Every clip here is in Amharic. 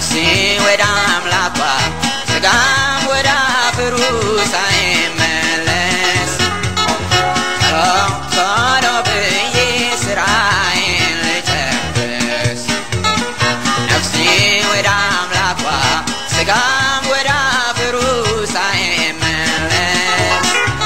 ነፍሴ ወደ አምላኳ ስጋም ወደ አፈሩ ሳይመለስ ቶሎ ቶሎ ብዬ ስራዬን ልጨርስ ነፍሴ ወደ አምላኳ ስጋም ወደ አፈሩ ሳይመለስ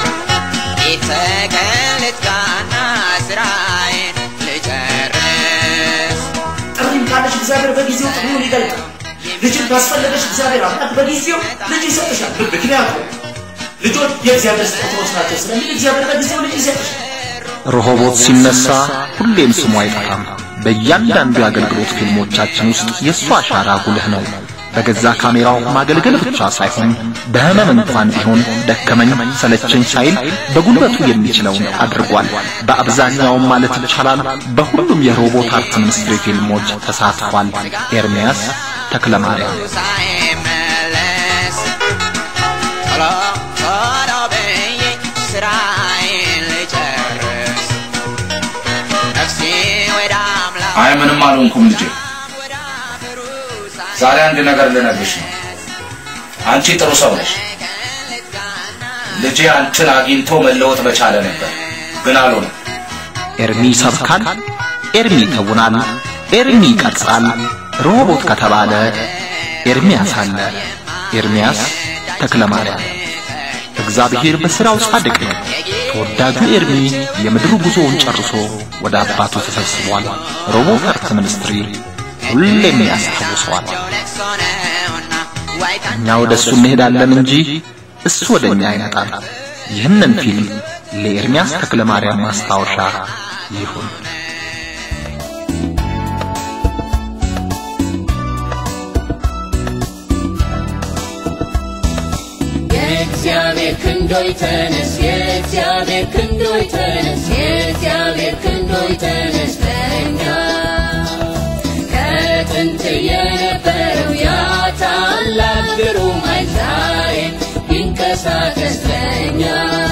የተቀን ልትጋና ስራዬን ልጨርስ ጥሪም ካለሽ እግዚአብሔር በጊዜው ጥሪውን ይገልጣል። ልጅን ካስፈለገሽ እግዚአብሔር አምላክ በጊዜው ልጅ ይሰጥሻል። ምክንያቱም ልጆች የእግዚአብሔር ስጦታዎች ናቸው ስለሚል እግዚአብሔር በጊዜው ልጅ ይሰጥሻል። ረሆቦት ሲነሳ ሁሌም ስሙ አይጠፋም። በእያንዳንዱ የአገልግሎት ፊልሞቻችን ውስጥ የእሱ አሻራ ጉልህ ነው። በገዛ ካሜራው ማገልገል ብቻ ሳይሆን በህመም እንኳን ቢሆን ደከመኝ ሰለቸኝ ሳይል በጉልበቱ የሚችለውን አድርጓል። በአብዛኛውም ማለት ይቻላል በሁሉም የሮቦት አርት ሚኒስትሪ ፊልሞች ተሳትፏል። ኤርሚያስ ተክለማርያም ሳይመለስ ቶሎ ቶሎ ብዬ ስራዬን ልጨርስ ነፍሴ ወደ አምላክ አይ ምንም አልሆንኩም ልጄ። ዛሬ አንድ ነገር ልነግርሽ ነው። አንቺ ጥሩ ሰው ነሽ። ልጄ አንቺን አግኝቶ መለወጥ በቻለ ነበር፣ ግን አልሆነም። ኤርሚ ይሰብካል፣ ኤርሚ ይተውናል፣ ኤርሚ ይቀርጻል። ሮቦት ከተባለ ኤርሚያስ አለ። ኤርሚያስ ተክለማርያም። እግዚአብሔር በሥራው ጻድቅ ነው። ተወዳጁ ኤርሚ የምድር ጉዞውን ጨርሶ ወደ አባቱ ተሰብስቧል። ሮቦት አርት ሚኒስትሪ ሁሌም ያስታውሰዋል። ለቅሶ ነውና ዋይታ እኛ ወደ እሱ እንሄዳለን እንጂ እሱ ወደ እኛ አይመጣም። ይህንን ፊልም ለኤርሚያስ ተክለማርያም ማስታወሻ ይሁን። የእግዚአብሔር ክንዶይ ተነስ፣ የእግዚአብሔር ክንዶይ ተነስ፣ የእግዚአብሔር ክንዶይ ተነስ በእኛ ከጥንት የነበረው ያ ታላቅ ግሩም ኃይል ዛሬ ይንቀሳቀስ በእኛ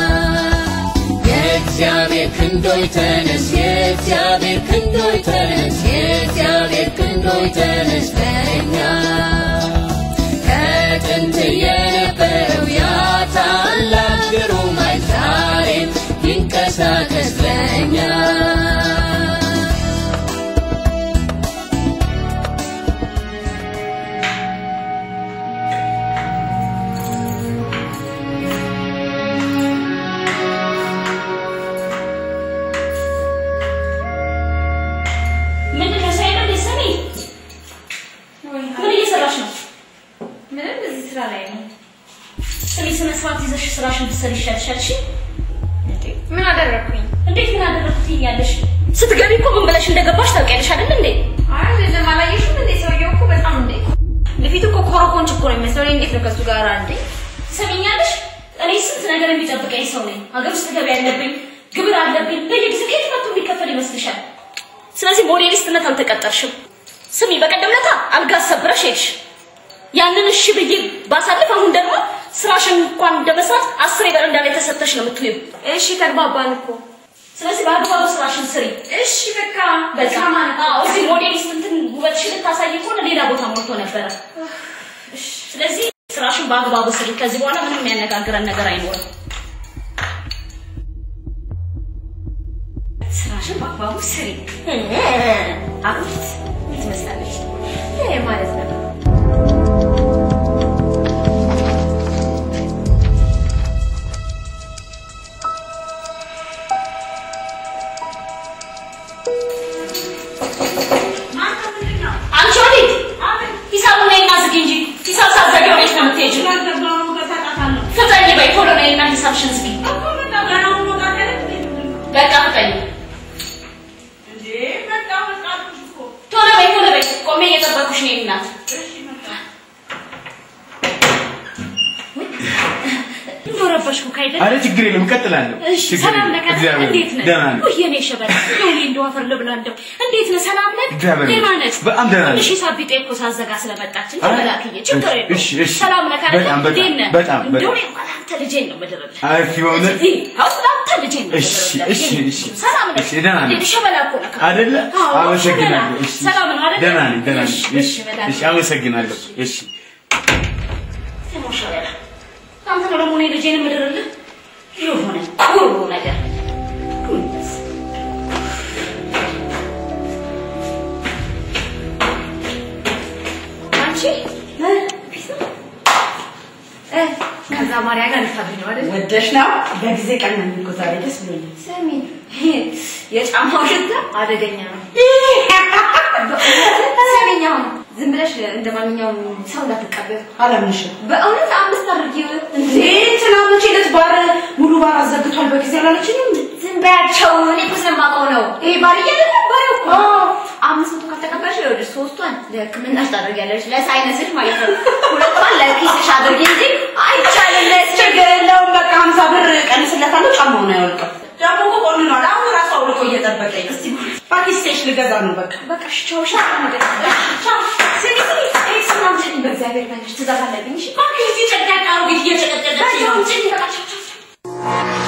የእግዚአብሔር ክንዶይ ተነስ፣ የእግዚአብሔር ክንዶይ ተነስ፣ የእግዚአብሔር ክንዶይ ተነስ በእኛ ከጥንት የነበረው ያ ታላቅ ግሩም ኃይል ዛሬም ይንቀሳቀስ በእኛ ምንድን ነው ሳይሆን እንደ ሰሚ ምን እየሰራሽ ነው? ምንም እዚህ ስራ ላይ ነው። ስሚ ስነ ስርዓት ይዘሽ ስራሽን ብትሰሪ ይሻልሻል። እሺ? ምን አደረግኩኝ? እንዴት ምን አደረግኩ ትይኛለሽ? ስትገቢ እኮ ምን ብለሽ እንደገባሽ ታውቂያለሽ አይደል እንዴ? አይ አይደለም፣ አላየሽም እንዴ? ሰውየው እኮ በጣም እንዴ በፊት እኮ ኮረኮንች እኮ ነው የሚመስለው። እኔ እንዴት ነው ከሱ ጋር እንዴ? ትሰሚኛለሽ? እኔ ስንት ነገር የሚጠብቀኝ ሰው ነኝ። ሀገር ውስጥ ገቢ ያለብኝ፣ ግብር አለብኝ። በየጊዜው ከየት መጥቶ የሚከፈል ይመስልሻል? ስለዚህ ሞዴሊስትነት አልተቀጠርሽም። ስሚ፣ በቀደም ለታ አልጋ ሰብረሽ ሄድሽ። ያንን እሺ ብዬ ባሳልፍ፣ አሁን ደግሞ ስራሽን እንኳን እንደመስራት አስር በረንዳ ላይ ተሰጥተሽ ነው የምትውይው። እሺ ተግባባን እኮ። ስለዚህ በአግባቡ ስራሽን ስሪ። እሺ በቃ በቃ አዎ፣ እዚህ ሞዴሊስት እንትን ውበትሽን ልታሳይ ከሆነ ሌላ ቦታ ሞልቶ ነበረ። ስለዚህ ስራሽን በአግባቡ ስሪ። ከዚህ በኋላ ምንም የሚያነጋግረን ነገር አይኖርም። ስራሽን በአግባቡ ስሪ። አቤት ምን ትመስላለች? ይሄ ማለት ነው አንቺ ወዴት? ሂሳቡን ነይና ዝጊ እንጂ ሂሳብ ሳትዘጊ ወዴት ነው የምትሄጂው? ፍጠኝ በይ ቶሎ ነይና ሂሳብሽን ዝጊ። በቃ ፍጠኝ። ቶሎ በይ ቶሎ በይ። ቆሜ እየጠበኩሽ ነው እናት። እንደው ረበሽኩህ አይደል? አረ ችግር የለም እቀጥላለሁ። እሺ ችግር ሰላም የለም። ነህ? እግዚአብሔር እንዴት ነህ? ደህና ነኝ። ውይ የኔ ሸበላ እንደው እኔ እንደው አፈር ልብላ እንደው እንዴት ነህ? ሰላም ነህ? እግዚአብሔር ደህና ይመስገን። ነህ? በጣም ደህና ነኝ። ትንሽ ሂሳብ ቢጤ እኮ ሳዘጋ ስለመጣች አረ፣ ተበላክዬ ችግር የለውም። እሺ፣ እሺ። ሰላም ነህ? አይደል? በጣም፣ በጣም፣ እንዴት ነህ? በጣም፣ እንደው በጣም። እኔ እንኳን አንተ ልጄን ነው የምድርልህ። አይ በእውነት እዚህ አሁን አንተ ልጄ ነው እሺ፣ የምደረግላት። እሺ፣ የኔ እሺ። ሰላም ነው። እሺ፣ ደህና ነኝ። እንዴ፣ ሸበላ እኮ ነህ። አይደለ? አዎ፣ አመሰግናለሁ። ሸበላ። እሺ፣ ሰላም ነው አይደለ? ደህና ነኝ፣ ደህና ነኝ። እሺ፣ እሺ፣ እሺ፣ መድኃኒት እሺ፣ አመሰግናለሁ። እሺ ስሙ ሸበላ። አንተ ነው ደግሞ እኔ ልጄን የምድርልህ የሆነ ኩሩ ነገር ጉንስ አንቺ እ፣ እ፣ ከዛ ማርያ ጋር ልታድሪ ነው አይደል? ወደሽ ነው በጊዜ ቀን ነው እኮ ዛሬ ደስ ብሎኛል። ስሚ የጫማው ሽታ አደገኛ ነው። ስሚኝ አሁን ዝም ብለሽ እንደ ማንኛውም ሰው እንዳትቀበል። አላምንሽም። በእውነት አምስት አድርጊው እንዴ! እንትና መቼ ዕለት ባር ሙሉ ባር አዘግቷል በጊዜ አላለችኝም? ዝም በያቸው። እኔ እኮ ስለማውቀው ነው። ይሄ ባል እያለ ነበር እኮ አምስት መቶ ካልተቀበልሽ ይኸውልሽ ሶስቷን ለሕክምናሽ ታደርጊያለሽ፣ ለሳይነስሽ ማለት ነው። ሁለቷን ለኪስሽ አድርጊ እንጂ አይቻልም። ችግር የለውም። በቃ ሀምሳ ብር ቀንስለታለሁ። ጫማውን አያወልቅም። ደግሞ እኮ ቆንኗል። አሁን ራሱ አውልቆ እየጠበቀኝ እስቲ ፓኪስቴሽ ልገዛ ነው በቃ በቃ እሺ፣ ቻው። እሺ፣ ነገር ቻው። ስሚ ስሚ፣ ይሄ ስናም ስሚ፣ በእግዚአብሔር መንገድ ትእዛዝ አለብኝ። እሺ፣ እባክሽ እዚህ ጨቅጫቃ አሮጊት እየጨቀጨቀች ነው። ጭኝ በቃ ቻው ቻው።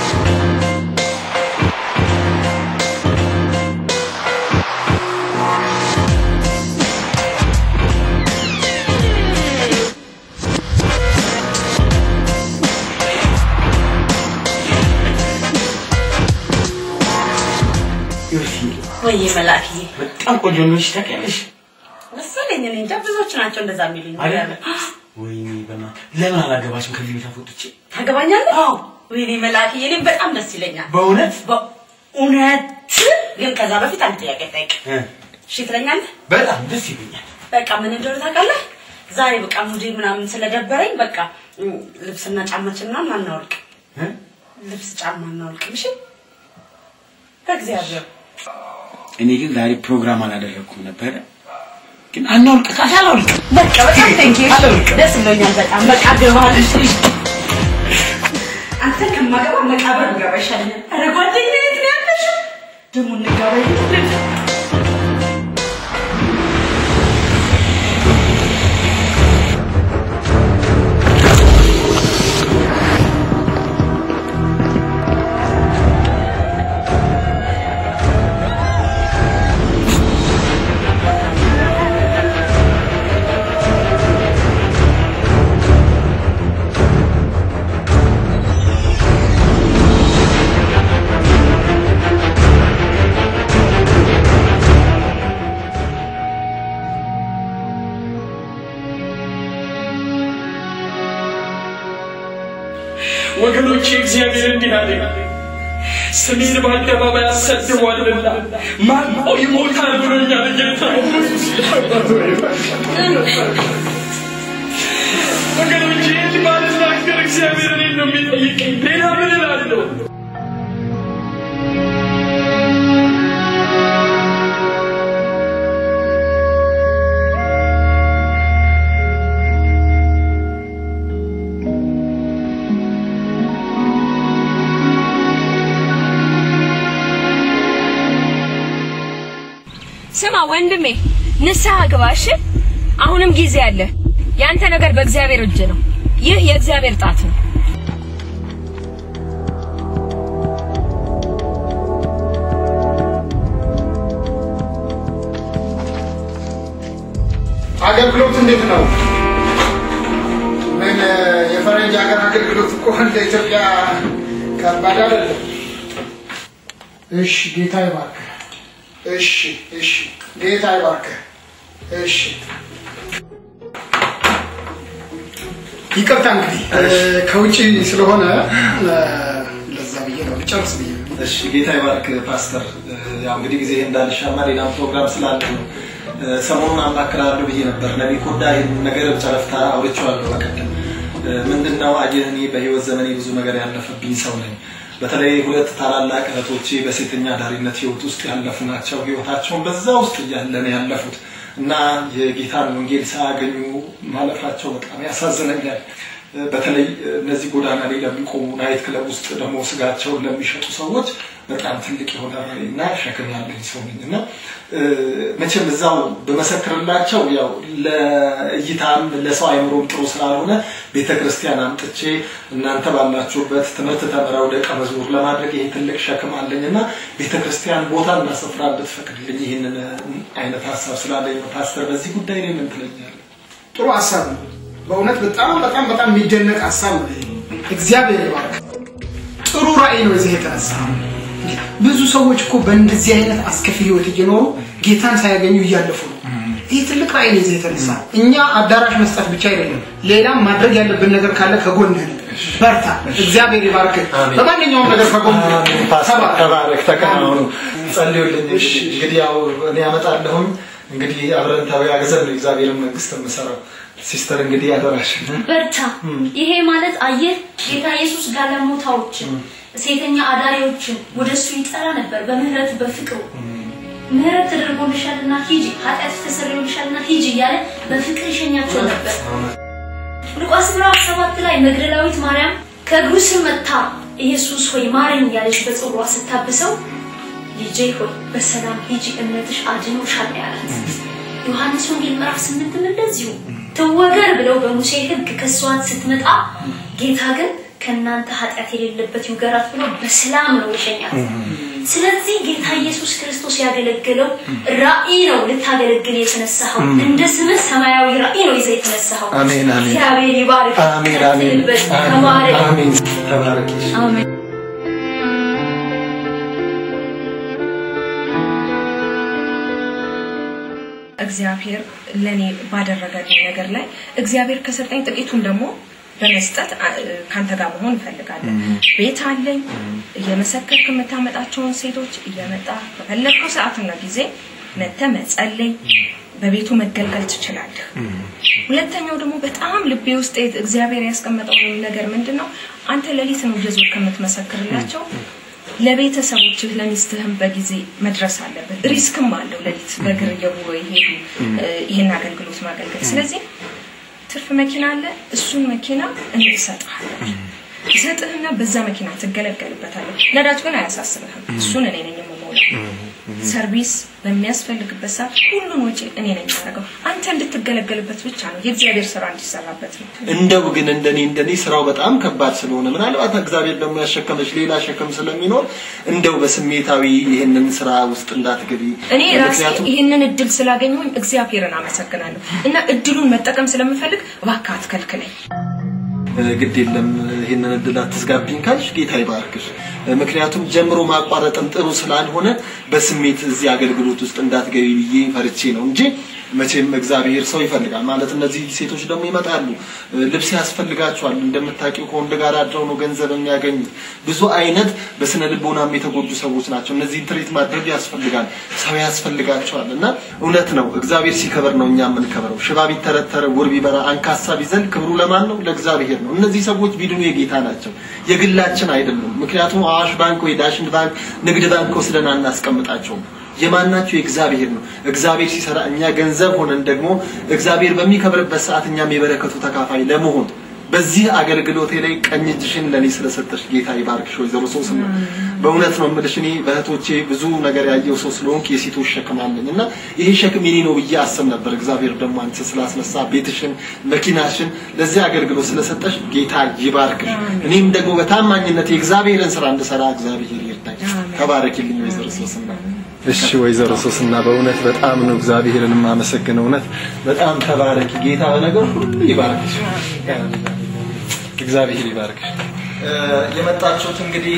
ዮርሲ ወይዬ መላክዬ በጣም ቆንጆ ነሽ ታውቂያለሽ። መሰለኝ። እኔ እንጃ ብዙዎች ናቸው እንደዛ የሚሉኝ። አይደል? ወይኔ በእናትህ ለምን አላገባሽም ከዚህ ቤት አስወጥቼ? ታገባኛለህ? አዎ። ወይኔ መላክዬ እኔም በጣም ደስ ይለኛል። በእውነት በእውነት ግን ከዛ በፊት አንድ ጥያቄ ጠይቅ። እ፣ እሺ ትለኛለህ? በጣም ደስ ይለኛል። በቃ ምን እንደሆነ ታውቃለህ? ዛሬ በቃ ሙዴ ምናምን ስለደበረኝ በቃ እም፣ ልብስና ጫማችን ምናምን አናወልቅ። እ? ልብስ ጫማ አናወልቅም። እሺ በእግዚአብሔር እኔ ግን ዛሬ ፕሮግራም አላደረኩም ነበረ። ግን አናውልቅ ካሽ አላውልቅ በቃ በጣም ቴንኪ አላውልቅም። ደስ ብሎኛል በጣም በቃ ገባል። አንተ ከማገባ መቃብር ብገባ ይሻለኛል። ኧረ ጓደኛዬ የት ነው ያለሽው? ደግሞ እንጋባ ይልኝ ወገኖቼ እግዚአብሔር እንዲህ አለ፣ ስሜን በአደባባይ አሰድቧልና ማልቆ ይሞታል ብሎኛል ጌታ። ወገኖቼ እንዲህ ባልናገር እግዚአብሔር እኔን ነው የሚጠይቀኝ። ሌላ ምን እላለሁ? ስማ ወንድሜ፣ ንስሐ ግባ እሺ። አሁንም ጊዜ አለ። ያንተ ነገር በእግዚአብሔር እጅ ነው። ይህ የእግዚአብሔር ጣት ነው። አገልግሎት እንዴት ነው? ምን የፈረንጅ ሀገር አገልግሎት እኮ እንደ ኢትዮጵያ ከባድ አይደለም። እሺ፣ ጌታ ይባርክህ። እሺ፣ እሺ፣ ጌታ ይባርክህ። እሺ፣ ይቅርታ እንግዲህ ከውጭ ስለሆነ ለዛ ብዬ ነው ልጨርስ ብዬ ነው። እሺ ጌታ ይባርክ ፓስተር። ያው እንግዲህ ጊዜ እንዳልሻማ ሌላም ፕሮግራም ስላለ ነው። ሰሞኑን አማክራለሁ ብዬ ነበር። ነቢ ኮዳ ይህን ነገር ጨረፍታ አውርቼዋለሁ በቀደም። ምንድን ነው አየህ፣ እኔ በህይወት ዘመኔ ብዙ ነገር ያለፈብኝ ሰው ነኝ። በተለይ ሁለት ታላላቅ እህቶቼ በሴተኛ ዳሪነት ህይወት ውስጥ ያለፉ ናቸው። ህይወታቸውን በዛ ውስጥ እያለ ነው ያለፉት እና የጌታን ወንጌል ሳያገኙ ማለፋቸው በጣም ያሳዝነኛል። በተለይ እነዚህ ጎዳና ላይ ለሚቆሙ ናይት ክለብ ውስጥ ደግሞ ስጋቸውን ለሚሸጡ ሰዎች በጣም ትልቅ የሆነ እና ሸክም ያለኝ ሰው ነኝ እና እ፣ መቼም እዛው በመሰክርላቸው ያው ለእይታም ለሰው አይምሮም ጥሩ ስላልሆነ ቤተ ክርስቲያን አምጥቼ እናንተ ባላችሁበት ትምህርት ተምረው ደቀ መዝሙር ለማድረግ ይሄ ትልቅ ሸክም አለኝ እና ቤተ ክርስቲያን ቦታ እና ስፍራ ብትፈቅድልኝ ይህንን አይነት ሀሳብ ስላለኝ ነው። ፓስተር በዚህ ጉዳይ ላይ ምን ትለኛለህ? ጥሩ ሀሳብ ነው። በእውነት በጣም በጣም በጣም የሚደነቅ ሀሳብ ነው። እግዚአብሔር ይባርክ። ጥሩ ራዕይ ነው እዚህ የተነሳ ብዙ ሰዎች እኮ በእንደዚህ አይነት አስከፊ ህይወት እየኖሩ ጌታን ሳያገኙ እያለፉ ነው። ይህ ትልቅ ራዕይ ነው እዚህ የተነሳ እኛ አዳራሽ መስጠት ብቻ አይደለም፣ ሌላም ማድረግ ያለብን ነገር ካለ ከጎንህ ነን። በርታ። እግዚአብሔር ይባርክ። በማንኛውም ነገር ከጎንህ ነን። ፓስተር ተባረክ፣ ተከናወኑ፣ ጸልዩልኝ። እንግዲህ ያው እኔ ያመጣለሁም እንግዲህ አብረን ተወያይዘን ነው እግዚአብሔርን መንግስት የምሰራው። ሲስተር እንግዲህ አደራሽ በርታ። ይሄ ማለት አየህ ጌታ ኢየሱስ ጋለሞታዎችን፣ ሴተኛ አዳሪዎችን ወደ እሱ ይጠራ ነበር በምህረቱ በፍቅሩ ምህረት ተደርጎልሻልና ሂጂ፣ ኃጢአት ተሰርዮልሻልና ሂጂ እያለ በፍቅር ይሸኛቸው ነበር። ሉቃስ ምዕራፍ ሰባት ላይ መግደላዊት ማርያም ከእግሩ ስር መጥታ ኢየሱስ ሆይ ማረኝ እያለች በጽዋ ስታብሰው ልጄ ሆይ በሰላም ሂጂ እምነትሽ አድኖሻል ነው ያላት። ዮሐንስ ወንጌል ምዕራፍ ስምንትም እንደዚሁ ትወገር ብለው በሙሴ ሕግ ከሷት ስትመጣ ጌታ ግን ከእናንተ ኃጢአት የሌለበት ይውገራት ብሎ በሰላም ነው የሸኛት። ስለዚህ ጌታ ኢየሱስ ክርስቶስ ያገለገለው ራእይ ነው ልታገለግል የተነሳኸው። እንደ ስምህ ሰማያዊ ራእይ ነው ይዘህ የተነሳኸው። አሜን፣ አሜን። እግዚአብሔር ይባርክ። አሜን፣ አሜን፣ ቀጥልበት፣ ተባረክ። አሜን። ተባረክ። አሜን። እግዚአብሔር ለኔ ባደረገልኝ ነገር ላይ እግዚአብሔር ከሰጠኝ ጥቂቱን ደግሞ በመስጠት አ- ካንተ ጋር መሆን እፈልጋለሁ። ቤት አለኝ። እየመሰከርክ የምታመጣቸውን ሴቶች እየመጣ በፈለግከው ሰዓትና ጊዜ መጥተህ መጸለይ፣ በቤቱ መገልገል ትችላለህ። ሁለተኛው ደግሞ በጣም ልቤ ውስጥ እግዚአብሔር ያስቀመጠው ነገር ምንድን ነው? አንተ ሌሊት ነው እየዞር ከምትመሰክርላቸው ለቤተሰቦችህ ለሚስትህም በጊዜ መድረስ አለብን። ሪስክም አለው ሌሊት በእግር እየጉሮ ይሄዱ እ፣ ይህን አገልግሎት ማገልገል። ስለዚህ ትርፍ መኪና አለ። እሱን መኪና እኔ እሰጥሃለሁ። እሰጥህና በዛ መኪና ትገለገልበታለህ። ነዳጅ ግን አያሳስብህም። እሱን እኔ ነኝ የምሞላው። ሰርቪስ በሚያስፈልግበት ሰዓት ሁሉን ወጪ እኔ ነኝ የማደርገው። አንተ እንድትገለገልበት ብቻ ነው። የእግዚአብሔር ስራ እንዲሰራበት ነው። እንደው ግን እንደኔ እንደኔ ስራው በጣም ከባድ ስለሆነ ምናልባት እግዚአብሔር ደግሞ ያሸከመች ሌላ ሸክም ስለሚኖር እንደው በስሜታዊ ይህንን ስራ ውስጥ እንዳትገቢ እኔ ራሴ ምክንያቱም ይህንን እድል ስላገኘሁኝ እግዚአብሔርን አመሰግናለሁ እና እድሉን መጠቀም ስለምፈልግ እባክህ አትከልክለኝ። ግድ የለም ይህንን እድል አትዝጋብኝ ካልሽ ጌታ ይባርክሽ። ምክንያቱም ጀምሮ ማቋረጥም ጥሩ ስላልሆነ በስሜት እዚህ አገልግሎት ውስጥ እንዳትገቢ ብዬ ፈርቼ ነው እንጂ መቼም እግዚአብሔር ሰው ይፈልጋል ማለት እነዚህ ሴቶች ደግሞ ይመጣሉ ልብስ ያስፈልጋቸዋል እንደምታውቂው ከወንድ ጋር አድረው ነው ገንዘብ የሚያገኙት ብዙ አይነት በስነ ልቦናም የተጎዱ ሰዎች ናቸው እነዚህን ትሬት ማድረግ ያስፈልጋል ሰው ያስፈልጋቸዋል እና እውነት ነው እግዚአብሔር ሲከበር ነው እኛ የምንከብረው ሽባ ቢተረተረ ውር ቢበራ አንካሳ ቢዘል ክብሩ ለማን ነው ለእግዚአብሔር ነው እነዚህ ሰዎች ቢድኑ የጌታ ናቸው የግላችን አይደሉም ምክንያቱም አዋሽ ባንክ ወይ ዳሽን ባንክ ንግድ ባንክ ወስደን አናስቀምጣቸውም የማናቸው የእግዚአብሔር ነው እግዚአብሔር ሲሰራ እኛ ገንዘብ ሆነን ደግሞ እግዚአብሔር በሚከብርበት ሰዓት እኛም የበረከቱ ተካፋይ ለመሆን በዚህ አገልግሎቴ ላይ ቀኝ እጅሽን ለእኔ ስለሰጠሽ ጌታ ይባርክሽ ወይዘሮ ሶስና በእውነት ነው የምልሽ እኔ በእህቶቼ ብዙ ነገር ያየው ሰው ስለሆንክ የሴቶች ሸክም አለኝ እና ይሄ ሸክም የኔ ነው ብዬ አስብ ነበር እግዚአብሔር ደግሞ አንቺ ስላስነሳ ቤትሽን መኪናሽን ለዚህ አገልግሎት ስለሰጠሽ ጌታ ይባርክሽ እኔም ደግሞ በታማኝነት የእግዚአብሔርን ስራ እንድሰራ እግዚአብሔር ይርዳኝ ተባረኪልኝ ወይዘሮ ሶስና እሺ ወይዘሮ ሶስና በእውነት በጣም ነው እግዚአብሔርን የማመሰግነው እውነት በጣም ተባረኪ ጌታ በነገር ሁሉ ይባርክሽ እግዚአብሔር ይባርክሽ የመጣችሁት እንግዲህ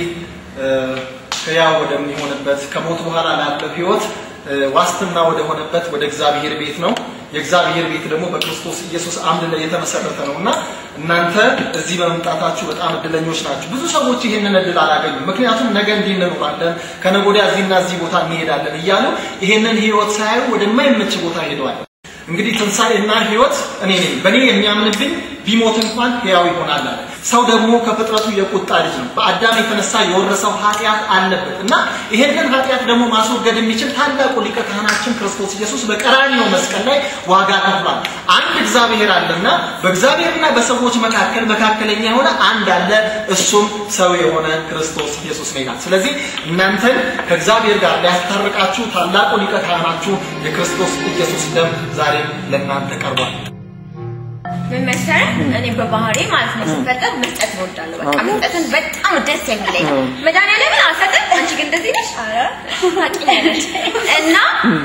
ህያው ወደሚሆንበት ከሞት በኋላ ላለው ህይወት ዋስትና ወደ ሆነበት ወደ እግዚአብሔር ቤት ነው የእግዚአብሔር ቤት ደግሞ በክርስቶስ ኢየሱስ አምድ ላይ የተመሰረተ ነው እና እናንተ እዚህ በመምጣታችሁ በጣም እድለኞች ናችሁ ብዙ ሰዎች ይህንን እድል አላገኙም ምክንያቱም ነገ እንዲህ እንኖራለን ከነገ ወዲያ እዚህና እዚህ ቦታ እንሄዳለን እያሉ ይህንን ህይወት ሳያዩ ወደማይመች ቦታ ሄደዋል እንግዲህ ትንሣኤና ህይወት እኔ ነኝ በእኔ የሚያምንብኝ ቢሞት እንኳን ህያው ይሆናል አለ ሰው ደግሞ ከፍጥረቱ የቁጣ ልጅ ነው። በአዳም የተነሳ የወረሰው ኃጢአት አለበት እና ይሄንን ኃጢአት ደግሞ ማስወገድ የሚችል ታላቁ ሊቀ ካህናችን ክርስቶስ ኢየሱስ በቀራንዮ መስቀል ላይ ዋጋ ከፍሏል። አንድ እግዚአብሔር አለና በእግዚአብሔርና በሰዎች መካከል መካከለኛ የሆነ አንድ አለ፣ እሱም ሰው የሆነ ክርስቶስ ኢየሱስ ነው ይላል። ስለዚህ እናንተን ከእግዚአብሔር ጋር ሊያስታርቃችሁ ታላቁ ሊቀ ካህናችሁ የክርስቶስ ኢየሱስ ደም ዛሬም ለእናንተ ቀርቧል። ምን መሰለህ እኔ በባህሪ ማለት ነው ስፈጠር መስጠት እወዳለሁ። በቃ መስጠትን በጣም ደስ የሚለኝ መድኃኒዓለምን አልሰጥም። አንቺ ግን እንደዚህ ነሽ። ኧረ ታውቂኛለሽ። እና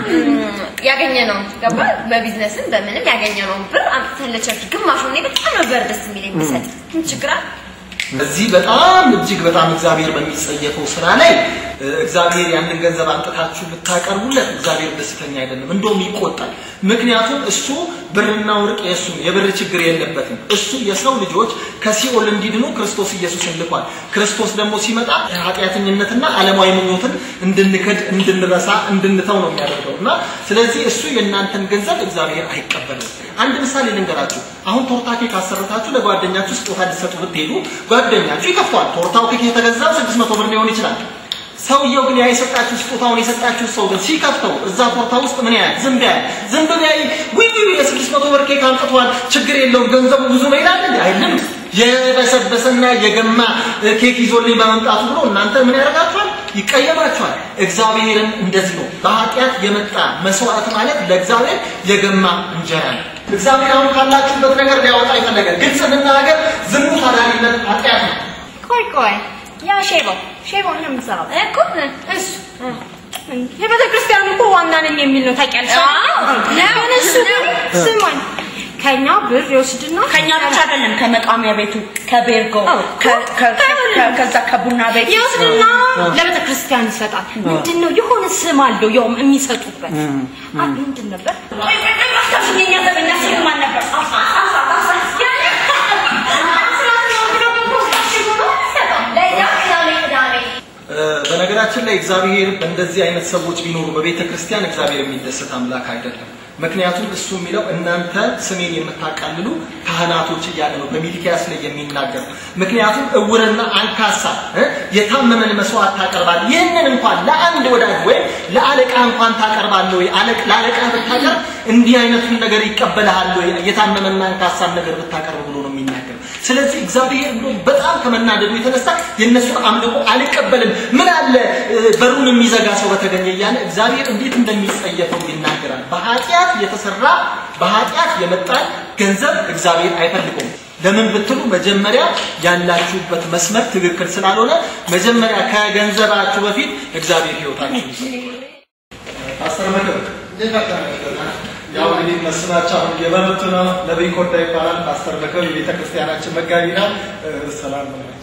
ያገኘነው ገባ በቢዝነስም በምንም ያገኘነው ብር አምጥተን ለቸርች ግማሹ እኔ በጣም ነበር ደስ የሚለኝ ብሰጥ ምን ችግር አለ? በዚህ በጣም እጅግ በጣም እግዚአብሔር በሚጸየፈው ስራ ላይ እ፣ እግዚአብሔር ያንን ገንዘብ አምጥታችሁ ብታቀርቡለት እግዚአብሔር ደስተኛ አይደለም፣ እንደውም ይቆጣል። ምክንያቱም እሱ ብርና ወርቅ የእሱ ነው፣ የብር ችግር የለበትም። እሱ የሰው ልጆች ከሲኦል እንዲድኑ ክርስቶስ ኢየሱስን ልኳል። ክርስቶስ ደግሞ ሲመጣ ኃጢአተኝነትና ዓለማዊ ምኞትን እንድንክድ፣ እንድንረሳ፣ እንድንተው ነው የሚያደርገው እና ስለዚህ እሱ የእናንተን ገንዘብ እግዚአብሔር አይቀበልም። አንድ ምሳሌ ልንገራችሁ። አሁን ቶርታ ኬክ አሰርታችሁ ለጓደኛችሁ ስጦታ ልትሰጡ ብትሄዱ ጓደኛችሁ ይከፍቷል። ቶርታው ኬክ የተገዛው ስድስት መቶ ብር ሊሆን ይችላል። ሰውየው ግን ያ የሰጣችሁ ስጦታውን የሰጣችሁ ሰው ግን ሲከፍተው እዛ ቶርታ ውስጥ ምን ያህል ዝንብ ያህል ዝንብ ያይ ውይ ውይ የስድስት መቶ ብር ኬክ አምጥቷል፣ ችግር የለውም ገንዘቡ ብዙ ነው ይላል እንዴ? አይልም። የበሰበሰና የገማ ኬክ ይዞልኝ በመምጣቱ ብሎ እናንተ ምን ያደርጋችኋል? ይቀየማችኋል። እግዚአብሔርም እንደዚህ ነው። በኃጢአት የመጣ መስዋዕት ማለት ለእግዚአብሔር የገማ እንጀራ ነው። እግዚአብሔር አሁን ካላችሁበት ነገር ሊያወጣ የፈለገ ግልጽ እንናገር፣ ዝሙት አዳሪነት ኃጢአት ነው። ቆይ ቆይ ያ ሼባው ሼባው ነው የምትሰራው እኮ እሱ የቤተ ክርስቲያኑ እኮ ዋና ነኝ የሚል ነው ታውቂያለሽ። አዎ፣ ለምን እሱ ግን ስማኝ ከኛ ብር ይወስድና ከኛ ብቻ አይደለም ከመቃሚያ ቤቱ ከቤርጎ ከ- ከ- ከ- ከዛ ከቡና ቤት ይወስድና ለቤተ ክርስቲያን ይሰጣል። ምንድን ነው የሆነ ስም አለው ያውም የሚሰጡበት አ ምንድን ነበር? ቆይ ቆይ ቆይ እባካችሁ የኛ ዘበኛ ስሙ ማን ነበር? አሳ አሳ አሳ ያኔ ለዛ ቅዳሜ ቅዳሜ እ፣ በነገራችን ላይ እግዚአብሔር በእንደዚህ አይነት ሰዎች ቢኖሩ በቤተ ክርስቲያን እግዚአብሔር የሚደሰት አምላክ አይደለም። ምክንያቱም እሱ የሚለው እናንተ ስሜን የምታቃልሉ ካህናቶች እያለ ነው በሚልኪያስ ላይ የሚናገር። ምክንያቱም እውርና አንካሳ እ፣ የታመመን መስዋዕት ታቀርባል። ይህንን እንኳን ለአንድ ወዳጅ ወይም ለአለቃ እንኳን ታቀርባለህ ወይ? አለቅ- ለአለቃ ብታቀርብ እንዲህ አይነቱን ነገር ይቀበልሃል ወይ? የታመመና አንካሳን ነገር ብታቀርብ ብሎ ነው የሚናገር። ስለዚህ እግዚአብሔር ብሎ በጣም ከመናደዱ የተነሳ የእነሱን አምልኮ አልቀበልም፣ ምን አለ እ፣ በሩን የሚዘጋ ሰው በተገኘ እያለ እግዚአብሔር እንዴት እንደሚጸየፈው ይናገራል። በኃጢአት የተሰራ በኃጢአት የመጣን ገንዘብ እግዚአብሔር አይፈልገውም። ለምን ብትሉ መጀመሪያ ያላችሁበት መስመር ትክክል ስላልሆነ መጀመሪያ ከገንዘባችሁ በፊት እግዚአብሔር ህይወታችሁ አስር መክር ያው እንግዲህ መስናቸው አሁን የበረቱ ነው። ነቢይ ኮዳ ይባላል። ፓስተር መክር የቤተ ክርስቲያናችን መጋቢ ነው። እ፣ ሰላም ናቸው።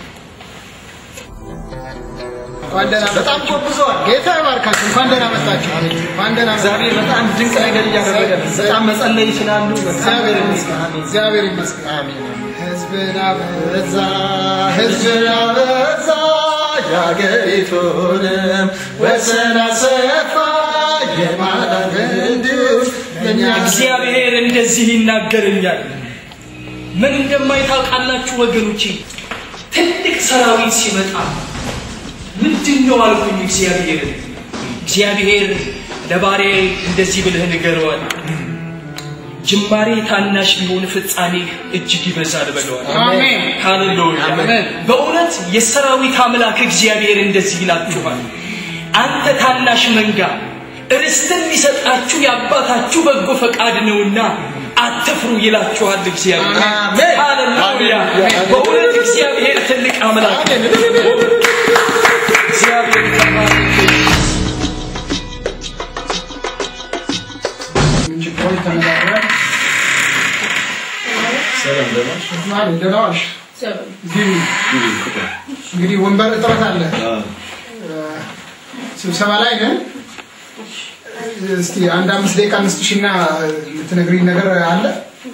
እንኳን ደህና በጣም ጎብዘዋል። ጌታ ይባርካችሁ። እንኳን ደህና መጣችሁ። እንኳን ደህና እግዚአብሔር በጣም ድንቅ ነገር እያደረገ ነው። በጣም መጸለይ ይችላሉ። እግዚአብሔር ይመስገን። እግዚአብሔር ይመስገን። አሜን። ህዝብን አበዛ፣ ህዝብን አበዛ፣ የአገሪቱንም ወሰን አሰፋ የማዳን ክንዱን ለእኛ እግዚአብሔር እንደዚህ ይናገረኛል። ምን እንደማይታውቃላችሁ ወገኖቼ፣ ትልቅ ሰራዊት ሲመጣ ምንድን ነው አልኩኝ። እግዚአብሔር እግዚአብሔር ለባሪያዬ እንደዚህ ብለህ ንገረዋል። ጅማሬ ታናሽ ቢሆን ፍጻሜ እጅግ ይበዛል በለዋል። አሜን። ሃሌሉያ። አሜን። በእውነት የሰራዊት አምላክ እግዚአብሔር እንደዚህ ይላችኋል። አንተ ታናሽ መንጋ ርስትን ሊሰጣችሁ የአባታችሁ በጎ ፈቃድ ነውና አትፍሩ ይላችኋል እግዚአብሔር። አሜን። ሃሌሉያ። በእውነት እግዚአብሔር ትልቅ አምላክ ነው። እግዚአብሔር ተባረክ። ችግሮች ተነጋግረን ማለት ደህና ዋልሽ። ግቢ። እንግዲህ ወንበር እጥረት አለ። እ፣ ስብሰባ ላይ ነን። እስቲ አንድ አምስት ደቂቃ እንስጥሽና የምትነግሪኝ ነገር አለ።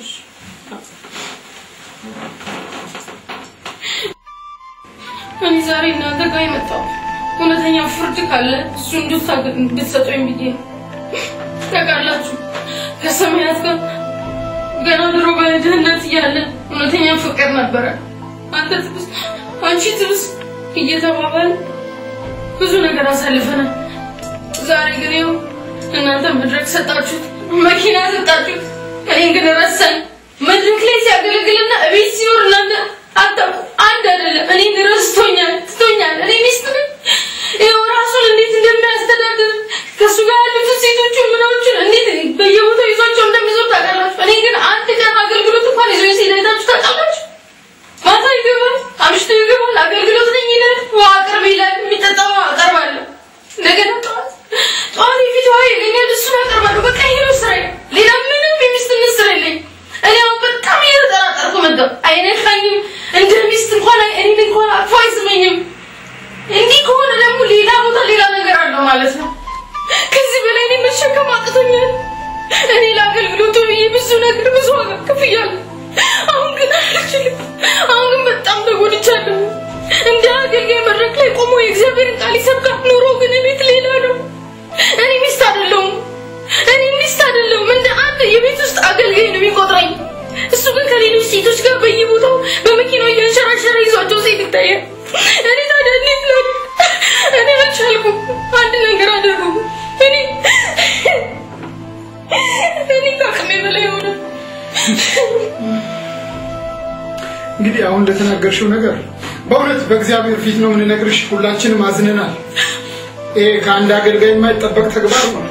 እኔ ዛሬ እናንተ ጋር የመጣው እውነተኛ ፍርድ ካለ እሱ እንድታገ- እንድትሰጡኝ ብዬ ነው። ታውቃላችሁ ከሰማያት ጋር ገና ድሮ በድህነት እያለን እውነተኛ ፍቅር ነበረ። አንተ ትብስ አንቺ ትብስ እየተባባል ብዙ ነገር አሳልፈናል። ዛሬ ግን ይኸው እናንተ መድረክ ሰጣችሁት፣ መኪና ሰጣችሁት፣ እኔን ግን ረሳኝ። መድረክ ላይ ሲያገለግልና እቤት ሲኖር እናንተ አታውቁ አንድ አይደለም። እኔን ረስቶኛል፣ ትቶኛል። እኔ ሚስት ነኝ። ይኸው ራሱን እንዴት እንደሚያስተዳድር ከእሱ ጋር ያሉትን ሴቶቹን ምናዎቹን እንዴት በየቦታው ይዟቸው እንደሚዞር ታውቃላችሁ። እኔ ግን አንድ ቀን አገልግሎት እንኳን ይዞ ሲሄድ አይታችሁ ታውቃላችሁ? ማታ ይገባል፣ አምሽቶ ይገባል። አገልግሎት ነኝ ይላል፣ ውሃ አቅርብ ይላል። የሚጠጣ ውሃ አቀርባለሁ። እንደገና ጠዋት ጠዋት የፊት ውሃ ይገኛል፣ እሱን አቀርባለሁ። በቃ ይሄ ነው ስራዬ። ሌላ ምንም የሚስትነት ስራ የለኝ። እኔ አሁን በጣም እየተጠራጠርኩ መጣሁ። አይነካኝም፣ እንደ ሚስት እንኳን እኔን እንኳን አቅፎ አይስመኝም። እንዲህ ከሆነ ደግሞ ሌላ ቦታ ሌላ ነገር አለው ማለት ነው። ከዚህ በላይ እኔ መሸከም አቅቶኛል። እኔ ለአገልግሎቱ ብዬ ብዙ ነገር ብዙ ዋጋ ከፍያለሁ። አሁን ግን አልችልም። አሁን ግን በጣም ተጎድቻለሁ። እንደ አገልጋይ መድረክ ላይ ቆሞ የእግዚአብሔርን ቃል ይሰብካል። ኑሮ ግን ቤት ሌላ ነው። እኔ ሚስት አይደለሁም። እኔ ሚስት አይደለሁም። እንደ አንድ የቤት ውስጥ አገልጋይ ነው የሚቆጥረኝ። እሱ ግን ከሌሎች ሴቶች ጋር በየቦታው በመኪናው እያንሸራሸረ ይዟቸው ሴት ይታያል። እኔ ታዲያ እንዴት ነው? እኔ አልቻልኩም። አንድ ነገር አደረጉ። እኔ እኔ ከአቅሜ በላይ ሆነ። እንግዲህ አሁን እንደተናገርሽው ነገር በእውነት በእግዚአብሔር ፊት ነው የምንነግርሽ። ሁላችንም አዝነናል። ይሄ ከአንድ አገልጋይ የማይጠበቅ ተግባር ነው።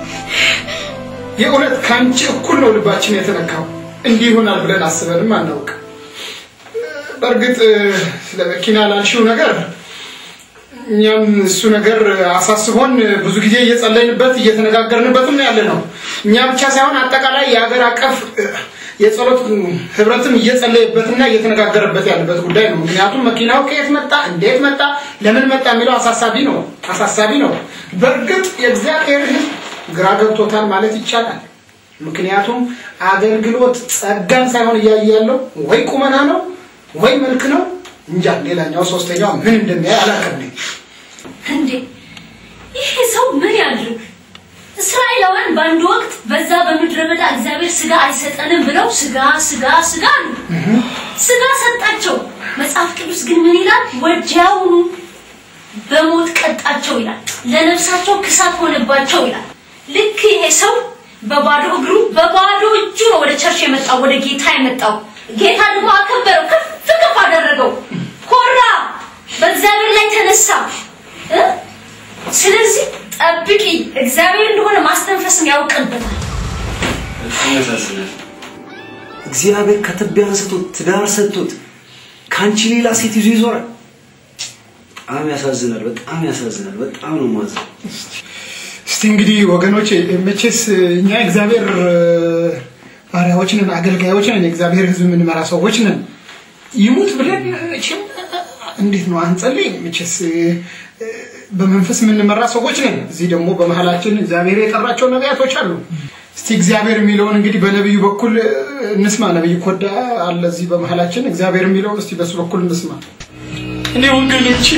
የእውነት ከአንቺ እኩል ነው ልባችን የተነካው። እንዲህ ይሆናል ብለን አስበንም አናውቅ። በእርግጥ ስለ መኪና ላልሽው ነገር እኛም እሱ ነገር አሳስቦን ብዙ ጊዜ እየጸለይንበት እየተነጋገርንበትም ያለ ነው። እኛ ብቻ ሳይሆን አጠቃላይ የሀገር አቀፍ የጸሎት ህብረትም እየጸለየበትና እየተነጋገረበት ያለበት ጉዳይ ነው። ምክንያቱም መኪናው ከየት መጣ፣ እንዴት መጣ፣ ለምን መጣ የሚለው አሳሳቢ ነው አሳሳቢ ነው። በእርግጥ የእግዚአብሔር ህዝብ ግራ ገብቶታል ማለት ይቻላል። ምክንያቱም አገልግሎት ጸጋን ሳይሆን እያየ ያለው ወይ ቁመና ነው ወይ መልክ ነው እንጃ። ሌላኛው ሶስተኛው ምን እንደሚያይ አላውቅም። እኔ እንዴ ይሄ ሰው ምን ያድርግ? እስራኤላውያን በአንድ ወቅት በዛ በምድረ በዳ እግዚአብሔር ስጋ አይሰጠንም ብለው ስጋ ስጋ ስጋ አሉ። ስጋ ሰጣቸው። መጽሐፍ ቅዱስ ግን ምን ይላል? ወዲያውኑ በሞት ቀጣቸው ይላል። ለነፍሳቸው ክሳት ሆነባቸው ይላል። ልክ ይሄ ሰው በባዶ እግሩ በባዶ እጁ ነው ወደ ቸርች የመጣው ወደ ጌታ የመጣው። ጌታ ደግሞ አከበረው፣ ከፍ ከፍ አደረገው፣ ኮራ፣ በእግዚአብሔር ላይ ተነሳ። እ? ስለዚህ ጠብቂ፣ እግዚአብሔር እንደሆነ ማስተንፈስም ያውቅበታል። በጣም ያሳዝናል። እግዚአብሔር ከትቢያ አንስቶት ትዳር ሰጥቶት ከአንቺ ሌላ ሴት ይዞ ይዞራል። በጣም ያሳዝናል። በጣም ያሳዝናል። በጣም ነው ማዘን። እስቲ እንግዲህ ወገኖች መቼስ እኛ እግዚአብሔር ባሪያዎች ነን፣ አገልጋዮች ነን፣ የእግዚአብሔር ሕዝብ የምንመራ ሰዎች ነን። ይሙት ብለን መቼም እንዴት ነው አንጸልይ? መቼስ በመንፈስ የምንመራ ሰዎች ነን። እዚህ ደግሞ በመሀላችን እግዚአብሔር የጠራቸው ነቢያቶች አሉ። እስቲ እግዚአብሔር የሚለውን እንግዲህ በነቢዩ በኩል እንስማ። ነቢዩ ኮዳ አለ እዚህ በመሀላችን። እግዚአብሔር የሚለውን እስቲ በሱ በኩል እንስማ። እኔ ወገኖቼ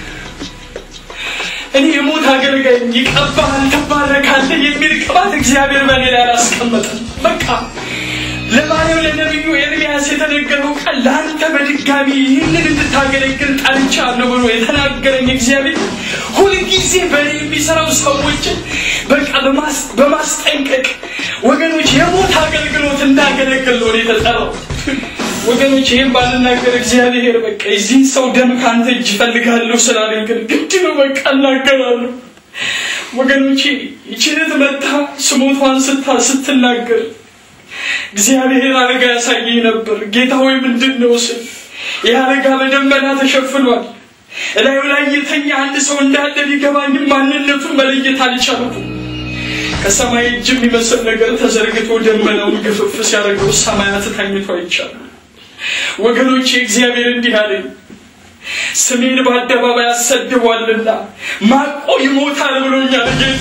እኔ የሞት አገልጋይ ይቀባሃል፣ ትባረካለህ የሚል ቅባት እግዚአብሔር በእኔ ላይ አላስቀመጠም። በቃ ለባሪያው ለነቢዩ ኤርሚያስ የተነገረው ቃል ለአንተ በድጋሚ ይህንን እንድታገለግል ጠርቻለሁ ብሎ የተናገረኝ እግዚአብሔር ሁልጊዜ በእኔ የሚሰራው ሰዎችን በቃ በማስ- በማስጠንቀቅ ወገኖች የሞት አገልግሎት እንዳገለግል ነው እኔ የተጠራው። ወገኖች ይህም ባልናገር እግዚአብሔር በቃ የዚህን ሰው ደም ከአንተ እጅ እፈልጋለሁ ስላለኝ ግን ግድ ነው በቃ እናገራለሁ። ወገኖቼ ይችነት መታ ስሞቷን ስታ ስትናገር እግዚአብሔር አልጋ ያሳየኝ ነበር። ጌታ ሆይ ምንድን ነው ስል ይህ አልጋ በደመና ተሸፍኗል። እላዩ ላይ የተኛ አንድ ሰው እንዳለ ቢገባኝም ማንነቱን መለየት አልቻልኩም። ከሰማይ እጅ የሚመስል ነገር ተዘርግቶ ደመናውን ግፍፍ ሲያደርገው ሰማያት ተኝቶ አይቻልም። ወገኖቼ እግዚአብሔር እንዲህ አለኝ፣ ስሜን በአደባባይ አሰድቧልና ማቆ ይሞታል ብሎኛል ጌታ።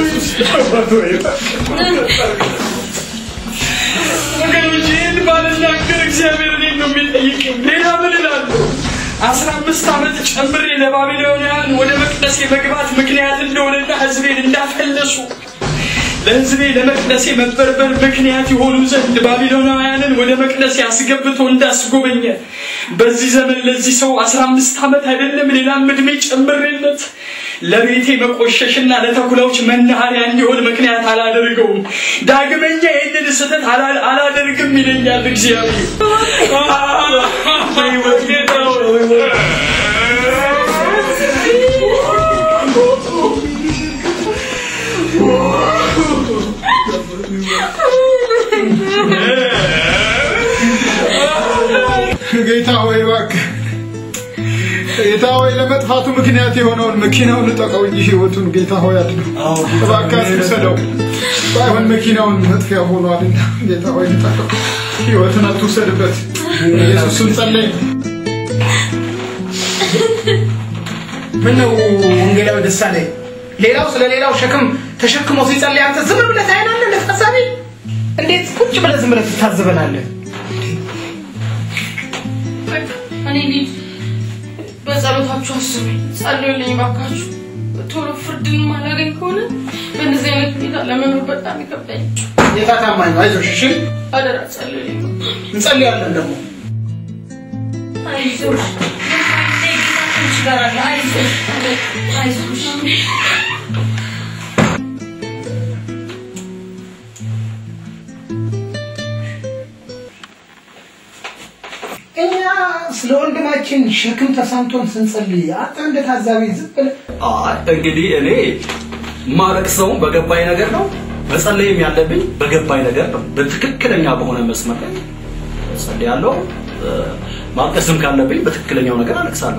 ወገኖቼ ይህን ባልናገር እግዚአብሔር እኔን ነው የሚጠይቀኝ። ሌላ ምን እላለሁ? አስራ አምስት ዓመት ጨምሬ ለባቢሎናውያን ወደ መቅደስ የመግባት ምክንያት እንደሆነና ሕዝቤን እንዳፈለሱ ለሕዝቤ ለመቅደሴ መበርበር ምክንያት የሆኑ ዘንድ ባቢሎናውያንን ወደ መቅደሴ አስገብቶ እንዳስጎበኘ በዚህ ዘመን ለዚህ ሰው አስራ አምስት ዓመት አይደለም ሌላም ዕድሜ ጨምሬለት ለቤቴ መቆሸሽና ለተኩላዎች መናኸሪያ እንዲሆን ምክንያት አላደርገውም። ዳግመኛ ይህንን ስህተት አላ- አላደርግም ይለኛል እግዚአብሔር። በሕይወት ጌታ ሆይ ጌታ ሆይ እባክህ ጌታ ሆይ ለመጥፋቱ ምክንያት የሆነውን መኪናውን ልጠቀው እንጂ ህይወቱን ጌታ ሆይ አድነው። እባክህ አትውሰደው። ባይሆን መኪናውን መጥፊያ ሆኗልና ጌታ ሆይ ልጠቀው፣ ህይወትን አትውሰድበት። ኢየሱስን ጸለይ። ምነው ወንጌላዊ ደሳለኝ ሌላው ስለ ሌላው ሸክም ተሸክሞ ሲጸልይ አንተ ዝም ብለህ ታይናለህ? እንደ ታዛቢ እንዴት ቁጭ ብለህ ዝም ብለህ ትታዘበናለህ? እኔ ልጅ በጸሎታችሁ አስቡኝ፣ ጸልዩልኝ ባካችሁ። ቶሎ ፍርድን ማላገኝ ከሆነ በእንደዚህ አይነት ሁኔታ ለመኖር በጣም ይከብዳኝ። ጌታ ታማኝ ነው። አይዞሽ እሺ፣ አደራ ጸልዩልኝ። እንጸልያለን ደግሞ አይዞሽ ከአንቺ ጋር አለ። አይዞሽ አይዞሽ እኛ ስለ ወንድማችን ሸክም ተሰምቶን ስንጸልይ አንተ እንደ ታዛቢ ዝም ብለህ አይ እንግዲህ እኔ ማለቅሰውም በገባኝ ነገር ነው፣ መጸለይም ያለብኝ በገባኝ ነገር ነው። በትክክለኛ በሆነ መስመር ላይ ጸልያለሁ። እ፣ ማልቀስም ካለብኝ በትክክለኛው ነገር አለቅሳለሁ።